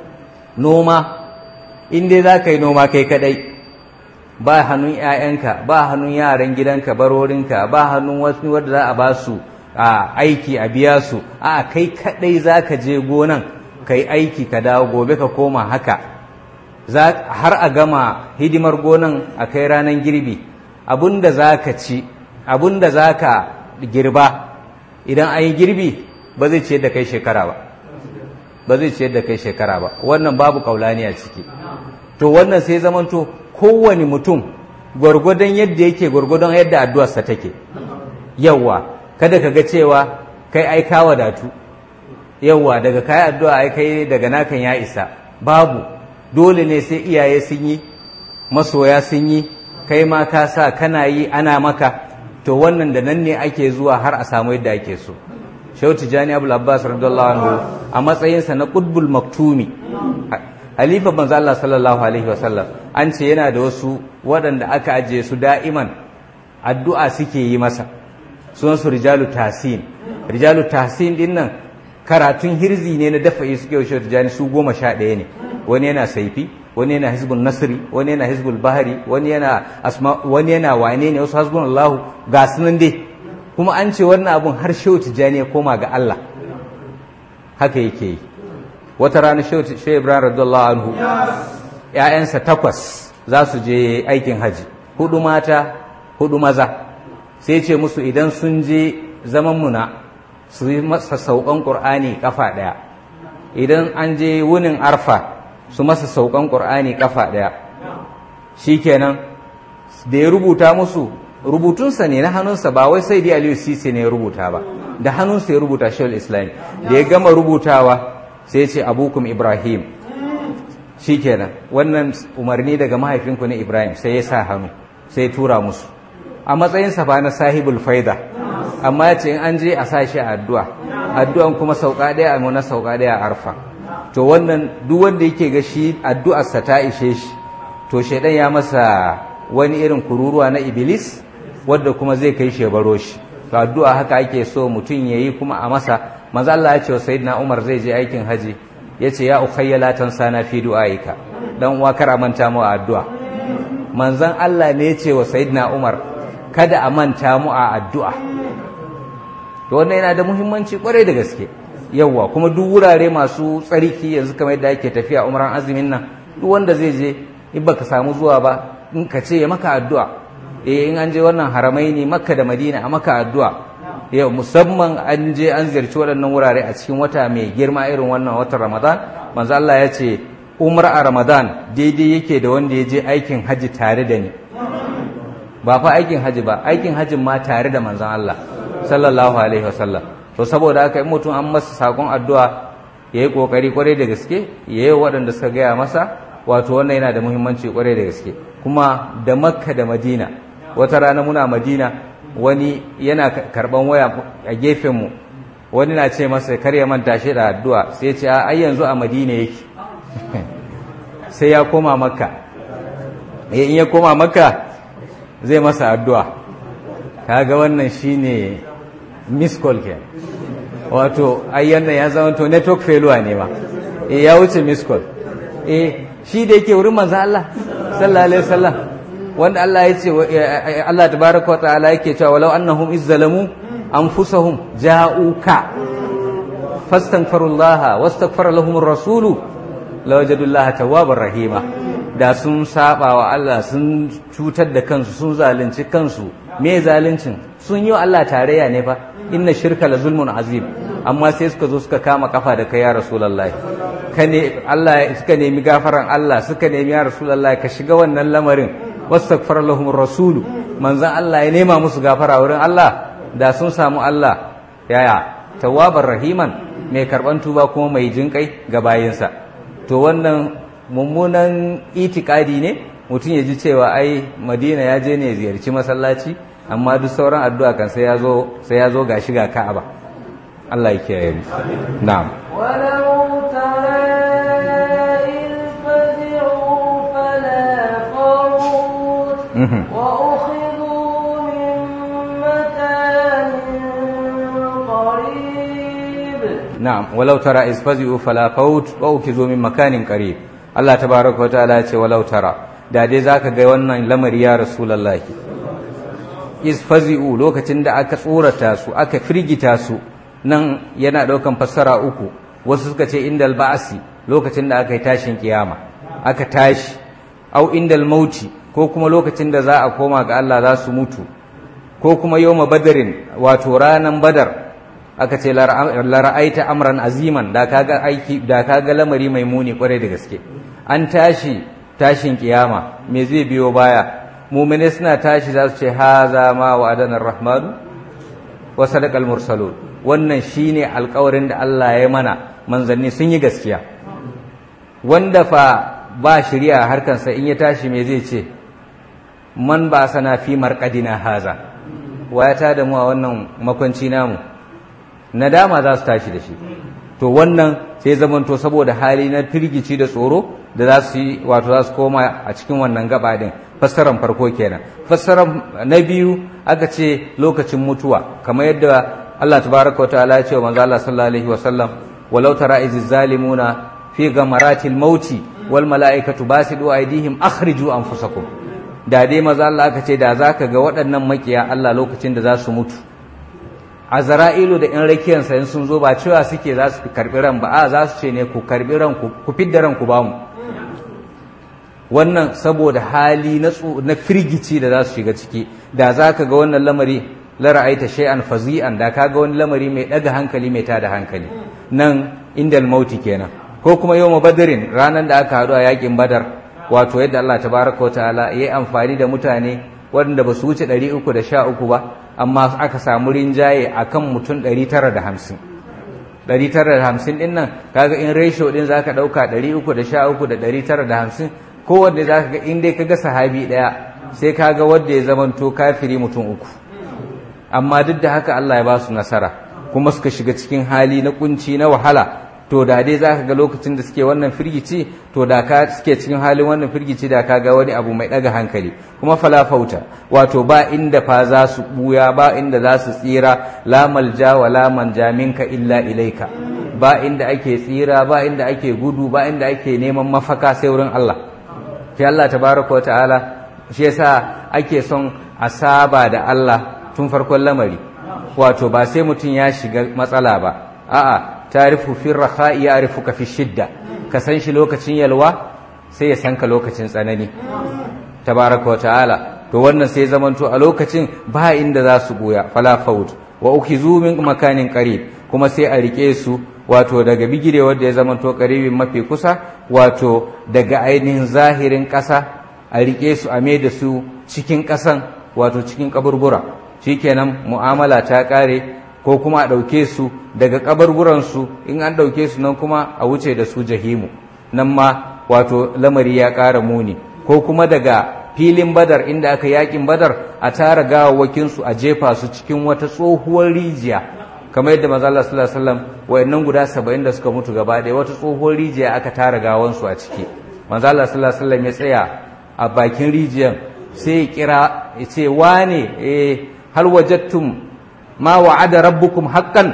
noma in dai za ka yi noma kai kadai ba hannun 'ya'yanka ba hannun yaran gidanka barorinka ba hannun wasu wadda za a ba su a aiki a biya su a kai kadai za ka je gonan ka yi aiki ka dawo gobe ka koma haka har a gama hidimar gonan a kai ranar girbi abinda za ka ci abinda za ka girba idan an yi girbi ba zai ciyar da kai shekara ba ba zai ciyar da kai shekara ba wannan babu kaulani a ciki to wannan sai zamanto kowane mutum gwargwadon yadda yake gwargwadon yadda addu'arsa take yawa kada ka ga cewa kai ai ka wadatu yawa daga kai addu'a ai kai daga nakan ya isa babu dole ne sai iyaye sun yi masoya sun yi kai ma ka sa kana yi ana maka to wannan da nan ne ake zuwa har a samu yadda ake so shehu tijjani abu abbas radiyallahu anhu a matsayinsa na qutbul maktumi halifa manzo Allah sallallahu alaihi wasallam an ce yana da wasu waɗanda aka ajiye su da'iman addu'a suke yi masa sunan su rijalu tahsin rijalu tahsin din nan karatun hirzi ne na dafa'i suke wa shehu tijjani su goma sha ɗaya ne wani yana saifi wani yana hizbul nasri wani yana hizbul bahari wani yana asma wani yana wane ne wasu hasbun Allahu ga sunan dai kuma an ce wannan abun har shehu tijjani ya koma ga Allah haka yake yi wata rana shehu ibrahim radiyallahu anhu ƴaƴansa takwas za su je aikin haji hudu mata hudu maza sai ce musu idan sun je zaman muna su yi masa saukan qur'ani kafa daya idan an je wunin arfa su masa saukan qur'ani kafa daya shikenan da ya rubuta musu rubutunsa ne na hannunsa ba wai sai dai aliyu sisi ne ya rubuta ba da hannunsa ya rubuta shawul islam da ya gama rubutawa sai ce abukum ibrahim shikenan wannan umarni daga mahaifinku ne ibrahim sai ya sa hannu sai ya tura musu a matsayinsa ba na sahibul faida amma ya ce in an je a sa shi a addu'a addu'an kuma sauka ɗaya a na sauka ɗaya a arfa to wannan duk wanda yake ga shi addu'arsa ta ishe shi to shaidan ya masa wani irin kururuwa na iblis wadda kuma zai kai shi baro shi to addu'a haka ake so mutum yayi kuma a masa manzo Allah ya ce wa sayyidina Umar zai je aikin haji yace ya ukhayya la tansana fi du'aika dan uwa kar a manta mu a addu'a manzon Allah ne ya ce wa sayyidina Umar kada a manta mu a addu'a to wannan yana da muhimmanci kwarai da gaske yawwa kuma duk wurare masu tsarki yanzu kamar yadda ake tafiya umran azumin nan duk wanda zai je in baka samu zuwa ba in ka ce ya maka addu'a eh in an je wannan haramai ne makka da madina a maka addu'a yau musamman an je an ziyarci waɗannan wurare a cikin wata mai girma irin wannan watan ramadan manzo Allah ya ce umar a ramadan daidai yake da wanda ya je aikin haji tare da ni ba fa aikin haji ba aikin hajin ma tare da manzon Allah sallallahu alaihi wasallam to saboda haka in mutum an masa sakon addu'a yayi kokari kwarai da gaske yayi waɗanda suka gaya masa wato wannan yana da muhimmanci kwarai da gaske kuma da makka da madina wata rana muna madina wani yana karban waya a gefenmu wani na ce masa kar ya manta shi da addu'a sai ya ce ai yanzu a madina yake sai ya koma makka in ya koma makka zai masa addu'a kaga wannan shine miss call ke wato ayyan ya zama to network failure ne ma ya wuce miss call eh shi da yake wurin manzo Allah sallallahu alaihi wasallam wanda Allah ya ce Allah tabaraka wa ta'ala yake cewa walau annahum izzalamu anfusahum ja'uka fastaghfirullaha wastaghfara lahum ar-rasulu lawajadullaha tawwabar rahima da sun saba wa Allah sun cutar da kansu sun zalunci kansu me zaluncin sun yi Allah tarayya ne fa inna shirka la zulmun azim amma sai suka zo suka kama kafa da kai ya rasulullahi ka ne Allah suka nemi gafaran Allah suka nemi ya rasulullahi ka shiga wannan lamarin wastaghfar lahum rasulu manzon Allah ya nema musu gafara wurin Allah da sun samu Allah yaya tawwabar rahiman mai karban tuba kuma mai jinkai ga bayinsa to wannan mummunan itikadi ne mutum ya ji cewa ai Madina ya je ne ziyarci masallaci amma duk sauran addu'a kan sai ya zo sai ya zo gashi ga Ka'aba Allah ya kiyaye mu na'am ولو ترى إذ فزعوا فلا فوت Mhm. وأخذوا من مكان قريب na'am walau tara iz fazi'u fala faut wa ukizu min makanin qarib Allah tabaaraka wa ta'ala ya ce walau tara da dai zaka ga wannan lamari ya rasulullahi iz fazi'u lokacin da aka tsorata su aka firgita su nan yana daukan fassara uku wasu suka ce indal ba'si lokacin da aka yi tashin kiyama aka tashi au indal mauti ko kuma lokacin da za a koma ga Allah za su mutu ko kuma yawma badarin wato ranan badar aka ce lara'aita amran aziman da kaga aiki da kaga lamari mai muni kwarai da gaske an tashi tashin kiyama me zai biyo baya mu'mine suna tashi za su ce haza ma wa'adana rahmanu wa sadaqal mursalun wannan shine alƙawarin da Allah ya mana manzanni sun yi gaskiya wanda fa ba shari'a harkansa in ya tashi me zai ce man ba sana fi marqadina haza wayata da mu a wannan makwanci namu nadama za su tashi da shi to wannan sai zamanto saboda hali na firgici da tsoro da za su yi wato za su koma a cikin wannan gaba din fassaran farko kenan fassaran na biyu aka ce lokacin mutuwa kamar yadda Allah tabaraka wa ta'ala ya ce wa manzo Allah sallallahu alaihi wa sallam walau tara iz zalimuna fi gamaratil mauti wal malaikatu basidu aydihim akhriju anfusakum da dai maza Allah aka ce da zaka ga waɗannan makiya Allah lokacin da za su mutu azra'ilu da in rakiyansa in sun zo ba cewa suke za su karbi ran ba a za su ce ne ku karbi ran ku ku fidda ran ku bamu wannan saboda hali na na firgici da za su shiga ciki da zaka ga wannan lamari la ra'aita shay'an fazi'an da kaga wani lamari mai daga hankali mai tada hankali nan indal mauti kenan ko kuma yawma badrin ranan da aka haɗu a yakin badar wato yadda Allah tabaraka wataala yayi amfani da mutane waɗanda ba su wuce 313 ba amma aka samu rinjaye akan mutum 950 950 din nan kaga in ratio din zaka dauka 313 da 950 kowanne zaka ga in dai kaga sahabi daya sai kaga wanda ya zamanto kafiri mutum uku amma duk da haka Allah ya ba su nasara kuma suka shiga cikin hali na kunci na wahala to da dai za ka ga lokacin da suke wannan firgici to da ka suke cikin halin wannan firgici da ka ga wani abu mai ɗaga hankali kuma falafauta wato ba inda fa za su buya ba inda za su tsira la malja wa la manja minka illa ilaika ba inda ake tsira ba inda ake gudu ba inda ake neman mafaka sai wurin Allah sai Allah tabaraka ta'ala shi yasa ake son a saba da Allah tun farkon lamari wato ba sai mutum ya shiga matsala ba a'a tarifu fi rakha'i ya'rifuka fi shidda ka san shi lokacin yalwa sai ya san ka lokacin tsanani tabaraka wa ta'ala to wannan sai zamanto a lokacin ba inda za su goya fala faut wa ukhizu min makanin qarib kuma sai a rike su wato daga bigire wanda ya zamanto qaribin mafi kusa wato daga ainihin zahirin ƙasa a rike su a mai da su cikin ƙasan wato cikin kaburbura shikenan mu'amala ta ƙare ko kuma a ɗauke su daga kabarguransu in an ɗauke su nan kuma a wuce da su jahimu nan ma wato lamari ya ƙara muni ko kuma daga filin badar inda aka yakin badar a tara gawawwakinsu a jefa su cikin wata tsohuwar rijiya kamar yadda maza Allah sallallahu alaihi wasallam wayannan guda 70 da suka mutu gaba ɗaya wata tsohuwar rijiya aka tara gawansu a ciki maza Allah sallallahu alaihi wasallam ya tsaya a bakin rijiyan sai ya kira ya ce wane eh hal wajadtum ma wa'ada rabbukum haqqan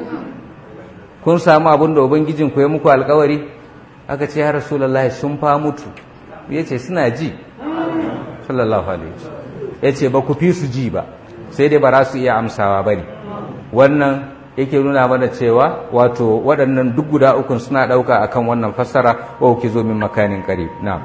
kun samu abin da ubangijin ku ya muku alkawari aka ce ya rasulullahi sun fa mutu yace suna ji sallallahu alaihi wasallam yace ba ku fi su ji ba sai dai ba za su iya amsawa bane wannan yake nuna mana cewa wato waɗannan duk guda ukun suna ɗauka akan wannan fassara wa ki zo min makanin qarib na'am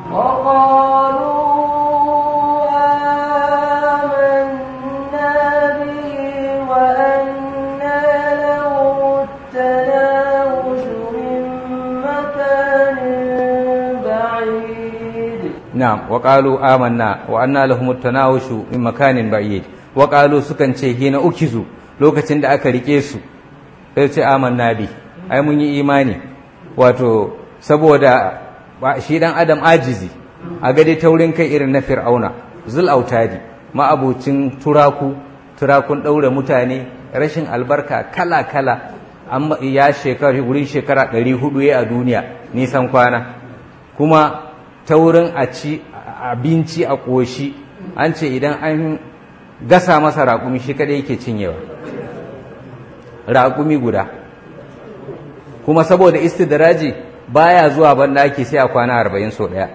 نعم وقالوا آمنا وأن لهم التناوش من مكان بعيد وقالوا سكن ce hina ukizu lokacin da aka rike su sai ce amanna bi ai mun yi imani wato saboda shi dan adam ajizi a gade taurin kai irin na fir'auna zul autadi ma'abucin turaku turakun daure mutane rashin albarka kala kala amma ya shekara wurin shekara 400 ya a duniya nisan kwana kuma ta wurin a ci abinci a ƙoshi an ce idan an gasa masa raƙumi shi kaɗai yake cinyewa raƙumi guda kuma saboda istidraji baya zuwa banda ake sai a kwana arba'in sau ɗaya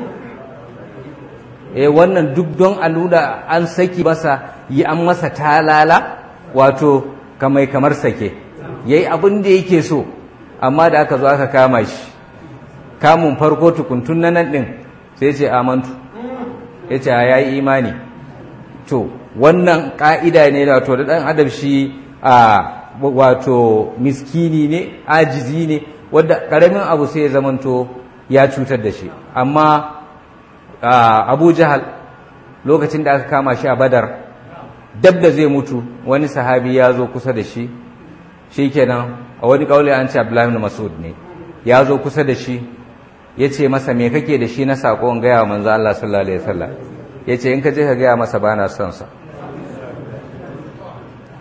e wannan duk don a nuna an saki masa yi an masa talala wato kamai kamar sake yayi abin da yake so amma da aka zo aka kama shi kamun farko tukuntun na nan ɗin sai ce amantu ya ce ya yi imani to wannan ƙa'ida ne da to da ɗan adam shi a wato miskini ne ajizi ne wadda ƙaramin abu sai ya zamanto ya cutar da shi amma abu jahal lokacin da aka kama shi a badar dab da zai mutu wani sahabi ya zo kusa da shi shi kenan a wani ƙaule an ce abdullahi masud ne ya zo kusa da shi ya ce masa me kake da shi na saƙon gaya wa manzo Allah sallallahu alaihi wasallam ya ce in ka je ka gaya masa bana son sa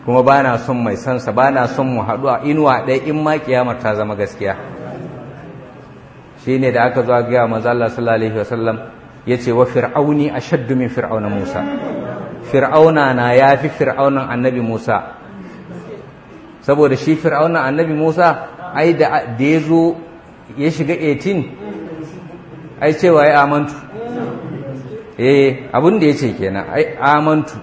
kuma ba na son mai sansa ba na son mu haɗu a inuwa ɗaya in ma kiyamar ta zama gaskiya shi ne da aka zo a gaya manzo Allah sallallahu alaihi wasallam ya ce wa fir'auni ashaddu min fir'auna Musa fir'auna na ya fi fir'aunan annabi Musa saboda shi fir'aunan annabi Musa ai da ya zo ya shiga 18 ai cewa ya amantu eh abin da ya ce kenan ai amantu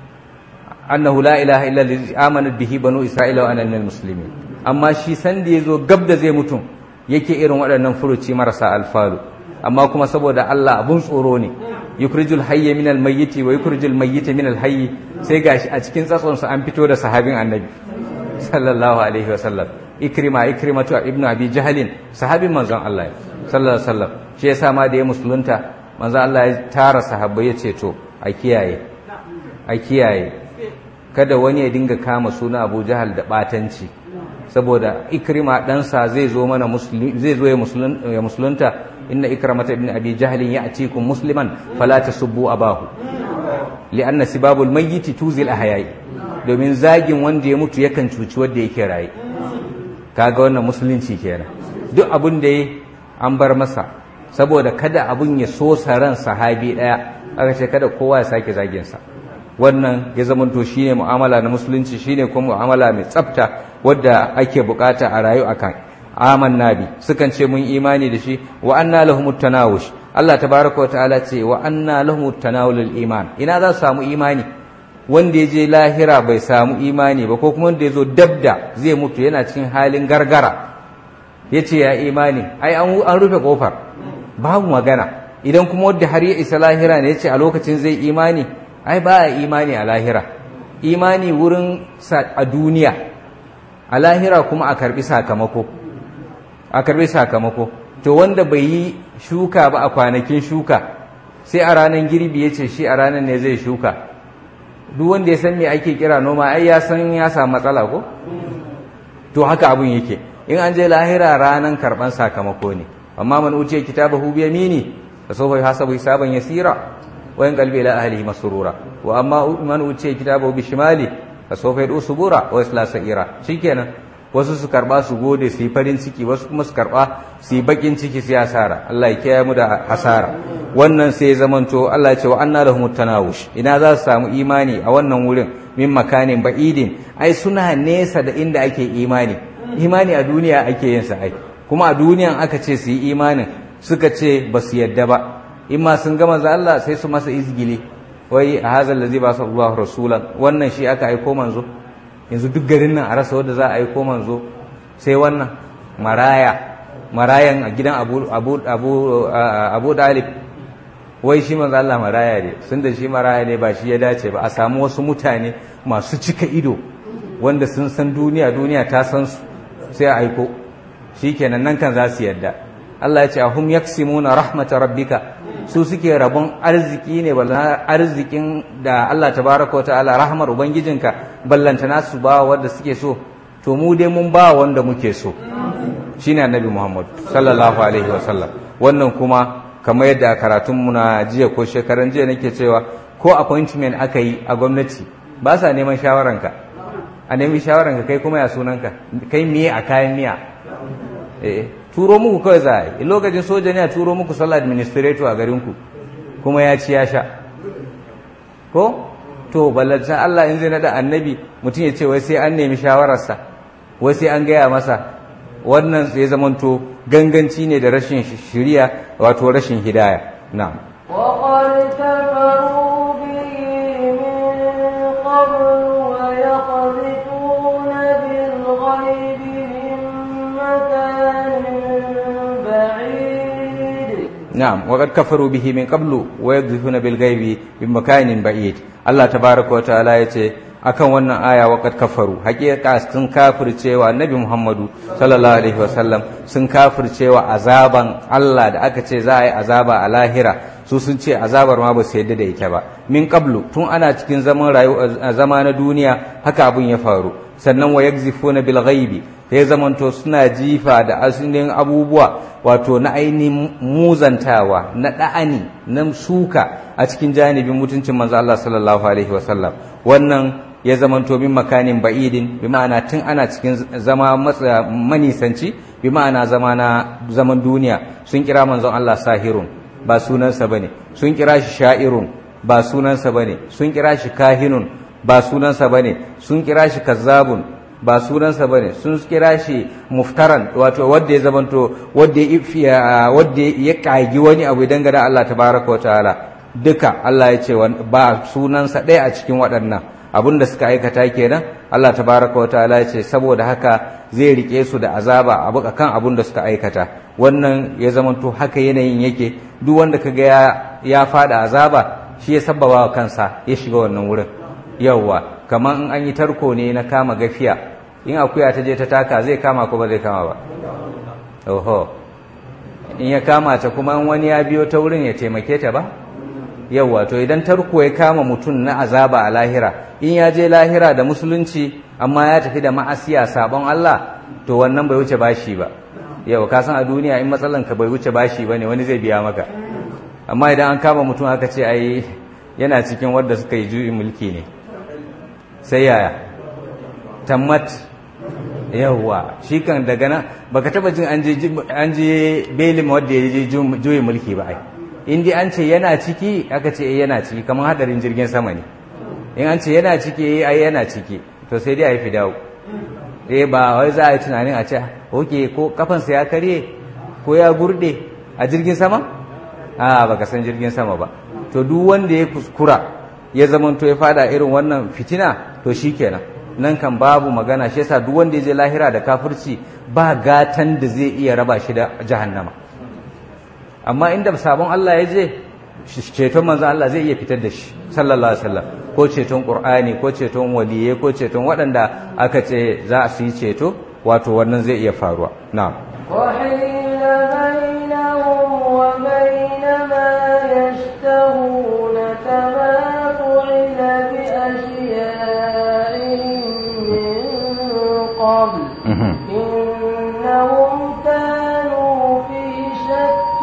annahu la ilaha illa allazi amana bihi banu isra'ila wa ana minal muslimin amma shi san da yazo gab da zai mutum yake irin waɗannan furuci marasa alfalu amma kuma saboda Allah abun tsoro ne yukrijul hayya minal mayyiti wa yukrijul mayyita minal hayyi sai gashi a cikin tsatson sa an fito da sahabin annabi sallallahu alaihi wa sallam ikrima ikrimatu ibnu abi jahalin sahabin manzon Allah sallallahu alaihi wasallam shi yasa ma da ya musulunta manzon Allah ya tara sahabbai ya ce to a kiyaye a kiyaye kada wani ya dinga kama suna Abu Jahal da batanci saboda ikrima ɗansa zai zo mana zai zo ya musulunta inna ikramata ibn abi jahlin ya'tikum musliman fala tasubbu abahu li'anna sibabul mayyit tuzil ahyai domin zagin wanda ya mutu yakan cuci wanda yake raye kaga wannan musulunci kenan duk abin da ya an bar masa saboda kada abun ya so ran sahabi daya aka ce kada kowa ya sake zagin sa wannan ya zamanto shine mu'amala na musulunci shine kuma mu'amala mai tsafta wadda ake bukata a rayu akan amanna bi sukan ce mun imani da shi wa anna lahumut tanawush Allah tabaraka wa ta'ala ce wa anna lahumut tanawulul iman ina za su samu imani wanda ya je lahira bai samu imani ba ko kuma wanda ya zo dabda zai mutu yana cikin halin gargara ya ce ya imani ai an rufe kofar babu magana idan kuma wanda har ya isa lahira ne ya ce a lokacin zai imani ai ba a imani a lahira imani wurin a duniya a lahira kuma a karbi sakamako a karbi sakamako to wanda bai yi shuka ba a kwanakin shuka sai a ranar girbi ya ce shi a ranar ne zai shuka duk wanda ya san me ake kira noma ai ya san ya samu matsala ko to haka abun yake in an je lahira ranar karban sakamako ne amma man uce kitabahu bi yamini fa sawfa yuhasabu hisaban yasira wa yanqalbu ila ahlihi masrura wa amma man uce kitabahu bi shimali fa sawfa yadu subura wa yasla sa'ira shikenan wasu su karba su gode su yi farin ciki wasu kuma su karba su yi bakin ciki su asara Allah ya kiyaye mu da hasara wannan sai zamanto Allah ya ce wa anna lahum tanawush ina za su samu imani a wannan wurin min makanin ba'idin ai suna nesa da inda ake imani imani a duniya ake yin sa ai kuma a duniyan aka ce su yi imanin suka ce ba su yadda ba in ma sun gama za Allah sai su masa izgili wai a hazal ladzi ba sallallahu rasulan wannan shi aka aiko manzo yanzu duk garin nan a rasa wanda za a aiko manzo sai wannan maraya marayan a gidan abu abu abu abu dalib wai shi manzo Allah maraya ne sun da shi maraya ne ba shi ya dace ba a samu wasu mutane masu cika ido wanda sun san duniya duniya ta san su sai a aiko shikenan nan kan za su yadda Allah ya ce ahum yaksimuna rahmata rabbika su suke rabon arziki ne balla arzikin da Allah tabaraka wa ta'ala rahmar ubangijinka ballantana su ba wanda suke so to mu dai mun ba wanda muke so shine annabi Muhammad sallallahu alaihi wa sallam wannan kuma kamar yadda karatun mu na jiya ko shekaran jiya nake cewa ko appointment aka yi a gwamnati ba sa neman shawaranka a nemi shawaranka kai kuma ya sunanka kai miye a kayan miya eh turo muku kawai za a yi lokacin soja ne a turo muku sallah administrator a garinku kuma ya ci ya sha ko to ballanta Allah in zai nada annabi mutum ya ce wai sai an nemi shawararsa wai sai an gaya masa wannan sai zamanto ganganci ne da rashin shiriya wato rashin hidaya na'am وقد كفروا به من قبل ويقذفون بالغيب من مكان بعيد نعم وقد كفروا به من قبل ويقذفون بالغيب من مكان بعيد الله تبارك وتعالى yace akan wannan aya waqad kafaru hakika sun kafircewa annabi Muhammadu sallallahu alaihi wasallam sun kafircewa azaban Allah da aka ce za a yi azaba a lahira su sun ce azabar ma ba su yadda da ita ba min qablu tun ana cikin zaman rayuwa zama na duniya haka abun ya faru sannan wa yakzifuna bil ghaibi ya zamanto suna jifa da asalin abubuwa wato na ainihin muzantawa na da'ani na suka a cikin janibin mutuncin manzo Allah sallallahu alaihi wasallam wannan ya zamanto min makanin ba'idin bi ma'ana tun ana cikin zama manisanci bi ma'ana zama na zaman duniya sun kira manzon Allah sahirun ba sunansa bane sun kira shi sha'irun ba sunansa bane sun kira shi kahinun ba sunansa bane sun kira shi kazzabun ba sunansa bane sun kira shi muftaran wato wanda ya zamanto wanda ya wanda ya kagi wani abu idan ga Allah tabaraka wa ta'ala duka Allah ya ce ba sunansa ɗaya a cikin waɗannan abin da suka aikata kenan Allah tabaraka wa ta'ala ya ce saboda haka zai rike su da azaba abu kan abin da suka aikata wannan ya zamanto haka yanayin yake duk wanda kaga ya ya fada azaba shi ya sabbaba wa kansa ya shiga wannan wurin yawwa kamar in an yi tarko ne na kama gafiya in akuya ta je ta taka zai kama ko ba zai kama ba oho in ya kama ta kuma in wani ya biyo ta wurin ya taimake ta ba yawwa to idan tarko ya kama mutum na azaba a lahira in ya je lahira da musulunci amma ya tafi da ma'asiya sabon Allah to wannan bai wuce bashi ba yau ka san a duniya in matsalan ka bai wuce bashi bane wani zai biya maka amma idan an kama mutum aka ce ai yana cikin wanda suka yi juyin mulki ne sai yaya tammat yawwa shi kan daga nan baka taba jin an je an je belin wanda ya je juyin mulki ba ai in dai an ce yana ciki aka ce yana ciki kamar hadarin jirgin sama ne in an ce yana ciki ai yana ciki to sai dai a yi fidawo eh ba wai za a yi tunanin a ce oke ko kafansa ya karye ko ya gurde a jirgin sama a baka san jirgin sama ba to duk wanda ya kuskura ya zamanto ya fada irin wannan fitina to shikenan nan kan babu magana shi yasa duk wanda ya je lahira da kafirci ba gatan da zai iya raba shi da jahannama amma inda sabon Allah ya je ceton manzo Allah zai iya fitar da shi sallallahu alaihi wasallam ko ceton qur'ani ko ceton waliyai ko ceton waɗanda aka ce za su yi ceto wato wannan zai iya faruwa na'am وحيل بينهم وبين ما يشتهون كما فعل بأشيائهم من قبل إنهم كانوا في شك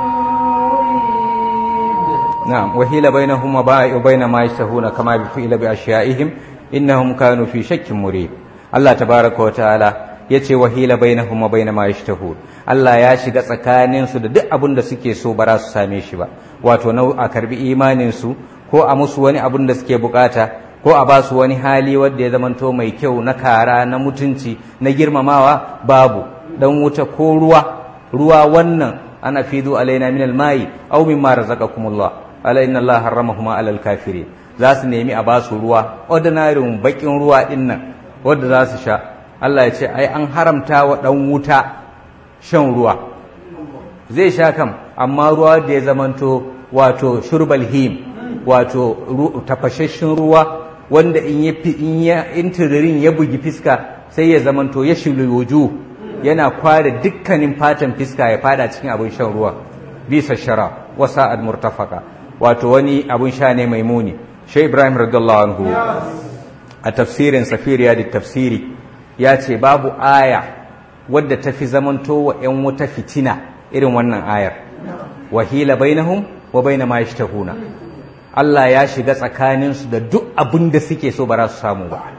مريب نعم وحيل بينهم وبين ما يشتهون كما فعل بأشيائهم إنهم كانوا في شك مريب الله تبارك وتعالى yace wahila bainahum wa bain ma yashtahun Allah ya shiga tsakanin su da duk abin da suke so ba za su same shi ba wato na a karbi imanin su ko a musu wani abin da suke bukata ko a ba su wani hali wanda ya zamanto mai kyau na kara na mutunci na girmamawa babu dan wuta ko ruwa ruwa wannan ana fidu alaina min almai aw mimma razaqakumullah ala inna allaha harramahuma alal kafirin za su nemi a basu ruwa ordinary bakin ruwa din nan wanda za su sha Allah ya ce ai an haramta wa dan wuta shan ruwa zai sha kam amma ruwa da ya zamanto wato shurbal him wato tafashashin ruwa wanda in ya in ya intiririn ya bugi fiska sai ya zamanto ya shilu wujuh yana kware dukkanin fatan fiska ya fada cikin abin shan ruwa bisa shara wasa al murtafaka wato wani abin sha ne mai muni shai ibrahim radiyallahu anhu a tafsirin safiriya da tafsiri ya ce babu aya wadda ta fi zamanto wa ‘yan wuta fitina irin wannan ayar wahila bainahum wa baina ma yashtahuna Allah ya shiga tsakaninsu da duk abin da suke so ba za su samu ba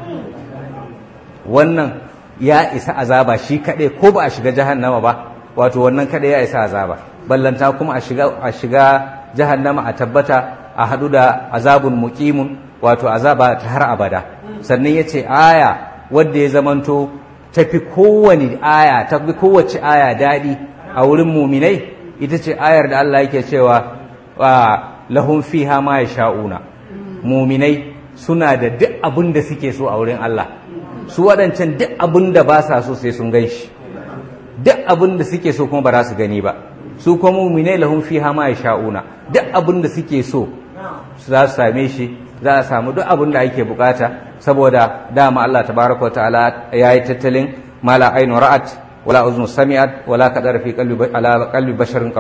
wannan ya isa azaba shi kaɗai ko ba a shiga jahannama ba wato wannan kaɗai ya isa azaba ballanta kuma a shiga a shiga jahannama a tabbata a haɗu da azabun muqimun wato azaba ta har abada sannan yace aya wadda ya zamanto tafi kowane aya tafi kowace aya daɗi a wurin muminai ita ce ayar da Allah yake cewa lahum fiha ma yasha'una muminai suna da duk abin da suke so a wurin Allah su waɗancan duk abin da ba sa so sai sun gan shi duk abin da suke so kuma ba za su gani ba su kuma muminai lahum fiha ma yasha'una duk abin da suke so za su same shi za a samu duk abin da ake bukata saboda dama Allah tabaraka wa ta'ala yayi tattalin mala ainu ra'at wala uznu sami'at wala kadar fi qalbi ala qalbi basharin qattu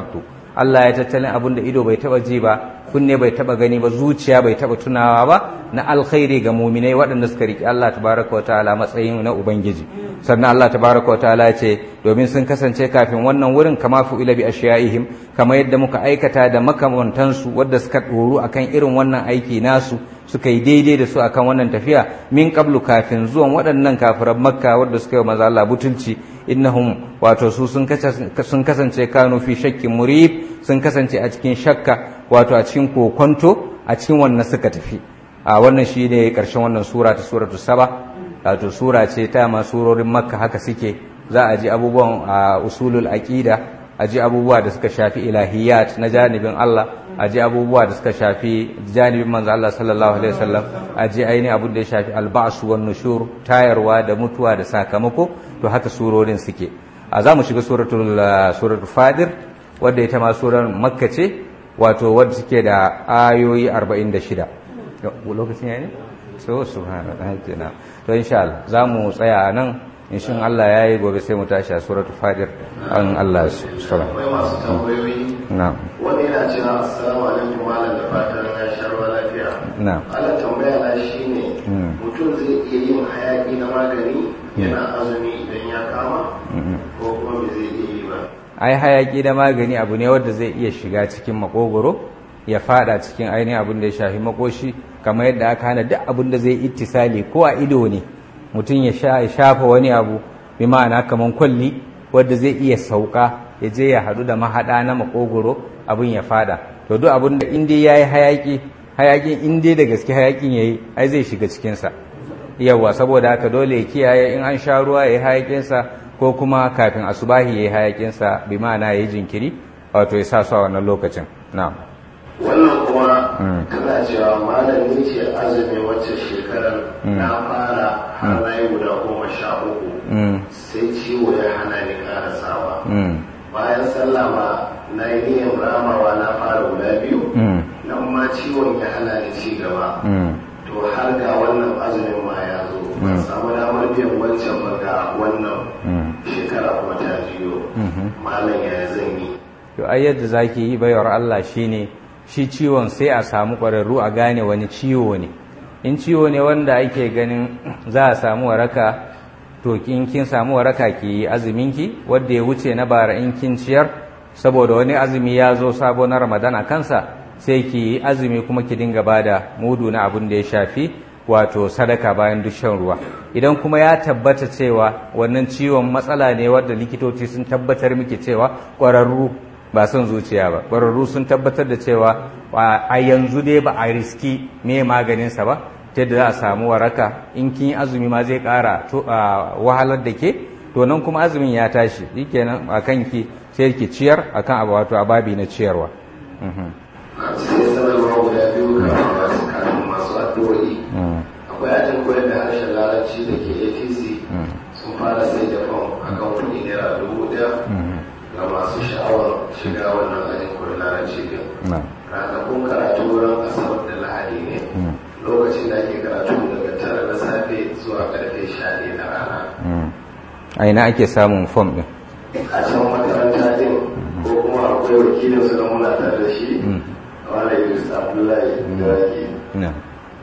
Allah ya tattalin abin da ido bai taba ji ba kunne bai taba gani ba zuciya bai taba tunawa ba na alkhairi ga muminai waɗanda suka riƙe Allah tabaraka wa ta'ala matsayin na ubangiji sannan Allah tabaraka wa ta'ala ya ce domin sun kasance kafin wannan wurin kama fu ila bi ashiyaihim kama yadda muka aikata da makamantansu wadda suka ɗoru akan irin wannan aiki nasu suka yi daidai da su akan wannan tafiya min qablu kafin zuwan waɗannan kafiran makka wadda suka yi maza Allah butulci innahum wato su sun kasance kanu fi shakkin murib sun kasance a cikin shakka wato a cikin kokonto a cikin wannan suka tafi a wannan shi ne ƙarshen wannan sura ta suratu saba wato sura ce ta ma surorin makka haka suke za a ji abubuwan a usulul aqida a ji abubuwa da suka shafi ilahiyat na janibin Allah a ji abubuwa da suka shafi janibin manzo Allah sallallahu alaihi wasallam a ji aini abin da ya shafi alba'su wan nushur tayarwa da mutuwa da sakamako to haka surorin suke a za mu shiga suratul suratul fadir wadda ita ma surar makka ce wato wadda suke da ayoyi 46 lokacin yayi so subhanallah kenan to insha Allah za mu tsaya a nan inshin Allah ya yi gobe sai mu tashi a suratul fadir an Allah su akwai masu tambayoyi na'am wani yana cewa assalamu alaikum malam da fatan ya sha ruwa lafiya na'am Allah tambaya na shine Mm. mutum zai iya yin hayaki na magani yana azumi idan ya kama ko kuma me zai iya yi ba ai hayaki da magani abu ne wanda zai iya shiga cikin makogoro ya fada cikin ainihin abin da ya shafi makoshi kamar yadda aka hana duk abin da zai ittisali ko a ido ne mutum ya sha ya shafa wani abu bi ma'ana kamar kwalli wanda zai iya sauka ya je ya hadu da mahada na makogoro abin ya fada to duk abin da in dai yayi hayaki hayakin in dai da gaske hayakin yayi ai zai shiga cikin sa yawa saboda haka dole ya kiyaye in an sha ruwa yayi hayakin sa ko kuma kafin asubahi yayi hayakin sa bi ma'ana yayi jinkiri wato ya sa su a wannan lokacin na'am wannan kuma Mm. tana cewa malami ce azumi wacce shekarar na fara har na yi guda goma sha uku mm sai ciwo ya hana ni karasawa mm bayan sallah ma na yi niyyar ramawa na fara guda biyu mm nan ma ciwon ya hana ni ci gaba mm to har ga wannan azumin ma ya zo ban samu damar biyan wancan ba ga wannan mm shekara kuma ta jiyo malam ya zan yi to ai yadda zaki yi bayar Allah shine shi ciwon sai a samu ƙwararru a gane wani ciwo ne in ciwo ne wanda ake ganin za a samu waraka to in kin samu waraka ki yi azuminki wanda ya wuce na bara in kin ciyar saboda wani azumi ya zo sabo na Ramadan a kansa sai ki yi azumi kuma ki dinga bada mudu na abin da ya shafi wato sadaka bayan duk shan ruwa idan kuma ya tabbata cewa wannan ciwon matsala ne wadda likitoci sun tabbatar miki cewa ƙwararru ba son zuciya ba ƙwararru sun tabbatar da cewa a yanzu dai ba a riski me maganinsa ba ta yadda za a samu waraka in kin yi azumi ma zai ƙara to- a wahalar da ke to nan kuma azumin ya tashi shikenan a kanki sai ki ciyar akan abu wato ababi na ciyarwa Mhm. sai sanarwa guda biyu kafin masu kafin masu addu'o'i Mm. akwai ajin koyar da harshen larabci da ke atc Mm. sun fara sai da fam a kan kuɗi naira dubu ɗaya Mhm. ga masu sha'awar shiga wannan ajin koyar larabci din Na'am. ranakun karatu wurin asabar da lahadi ne Mm. lokacin da ake karatu daga tara na safe zuwa karfe sha ɗaya na rana Mm. a ina ake samun fom ɗin a can makaranta din ko kuma akwai wakilin su da muna tare da shi wanda yusuf abdullahi da wake Na'am.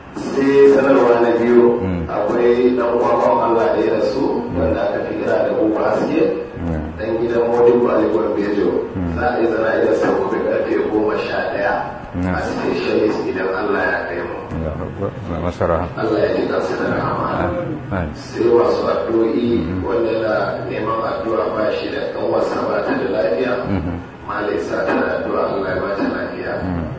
sai sanarwa na biyu Mm. akwai dan kwakwan Allah da ya rasu wanda aka fi kira da uku haske Mm. dan gidan Modibo Ali Gwarbejo za a yi zana idan sau gobe karfe goma sha ɗaya Mm. a specialist idan Allah ya kai mu Allahu Akbar. Allah masa rahama. Allah ya ji kansu da rahama Amin. sai masu addu'o'i wanda yana neman addu'a ba shi da ɗan wasa ba ta da lafiya malai sa ta da addu'a Allah ya ba ta lafiya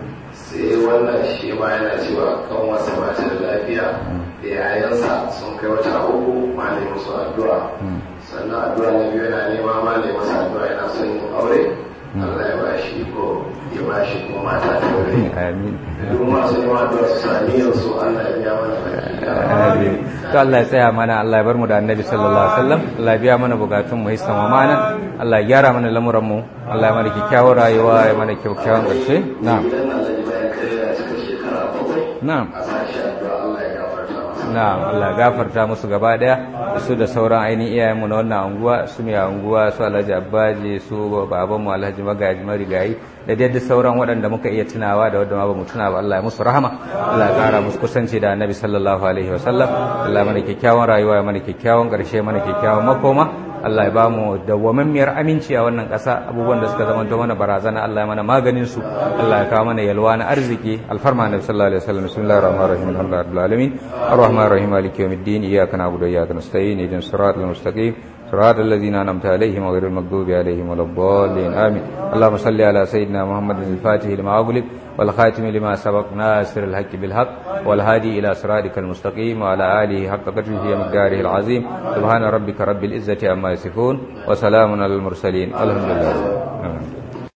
sai wannan shi ma yana cewa kan wasa ba ta da lafiya da yayansa sun kai wata uku malai musu addu'a sannan addu'a na biyu yana nema malai masa addu'a yana son yin aure Allah ya ba shi ko ya ba shi ko mata ta aure Amin. duk masu neman addu'a su sami yansu Allah ya biya mana baki ɗaya. Amin. To Allah ya tsaya mana Allah ya bar mu da Annabi sallallahu alaihi wasallam Allah ya biya mana bukatun mu hisan wa mana Allah ya gyara mana lamuran mu Allah ya mana kyakkyawar rayuwa ya mana kyakkyawan ƙarshe na'am idan Allah ya bayan kai ya cika shekara bakwai na'am a sashi addu'a Allah ya gafarta masa na'am Allah ya gafarta musu gaba daya da su da sauran ainihin iyayenmu na wannan anguwa su mai anguwa su Alhaji Abbaji su babanmu Alhaji Magaji Marigayi da dai duk sauran waɗanda muka iya tunawa da wanda ma ba mu tuna ba Allah ya musu rahama Allah ya ƙara musu kusanci da Annabi sallallahu alaihi wasallam Allah mana kyakkyawan rayuwa ya mana kyakkyawan ƙarshe mana kyakkyawan makoma Allah ya bamu dawwamammiyar aminci a wannan ƙasa abubuwan da suka zama mana barazana Allah ya mana maganin su Allah ya kawo mana yalwa na arziki alfarma Annabi sallallahu alaihi wasallam bismillahir rahmanir rahim alhamdulillahi rabbil alamin arrahmanir rahim maliki yawmiddin iyyaka na'budu wa iyyaka nasta'in ihdinas siratal mustaqim صراط الذين أنعمت عليهم وغير المغضوب عليهم ولا الضالين آمين اللهم صل على سيدنا محمد الفاتح لما أغلق والخاتم لما سبق ناصر الحق بالحق والهادي إلى صراطك المستقيم وعلى آله حق قدره ومقداره العظيم سبحان ربك رب العزة عما يصفون وسلام على المرسلين الحمد لله آمين.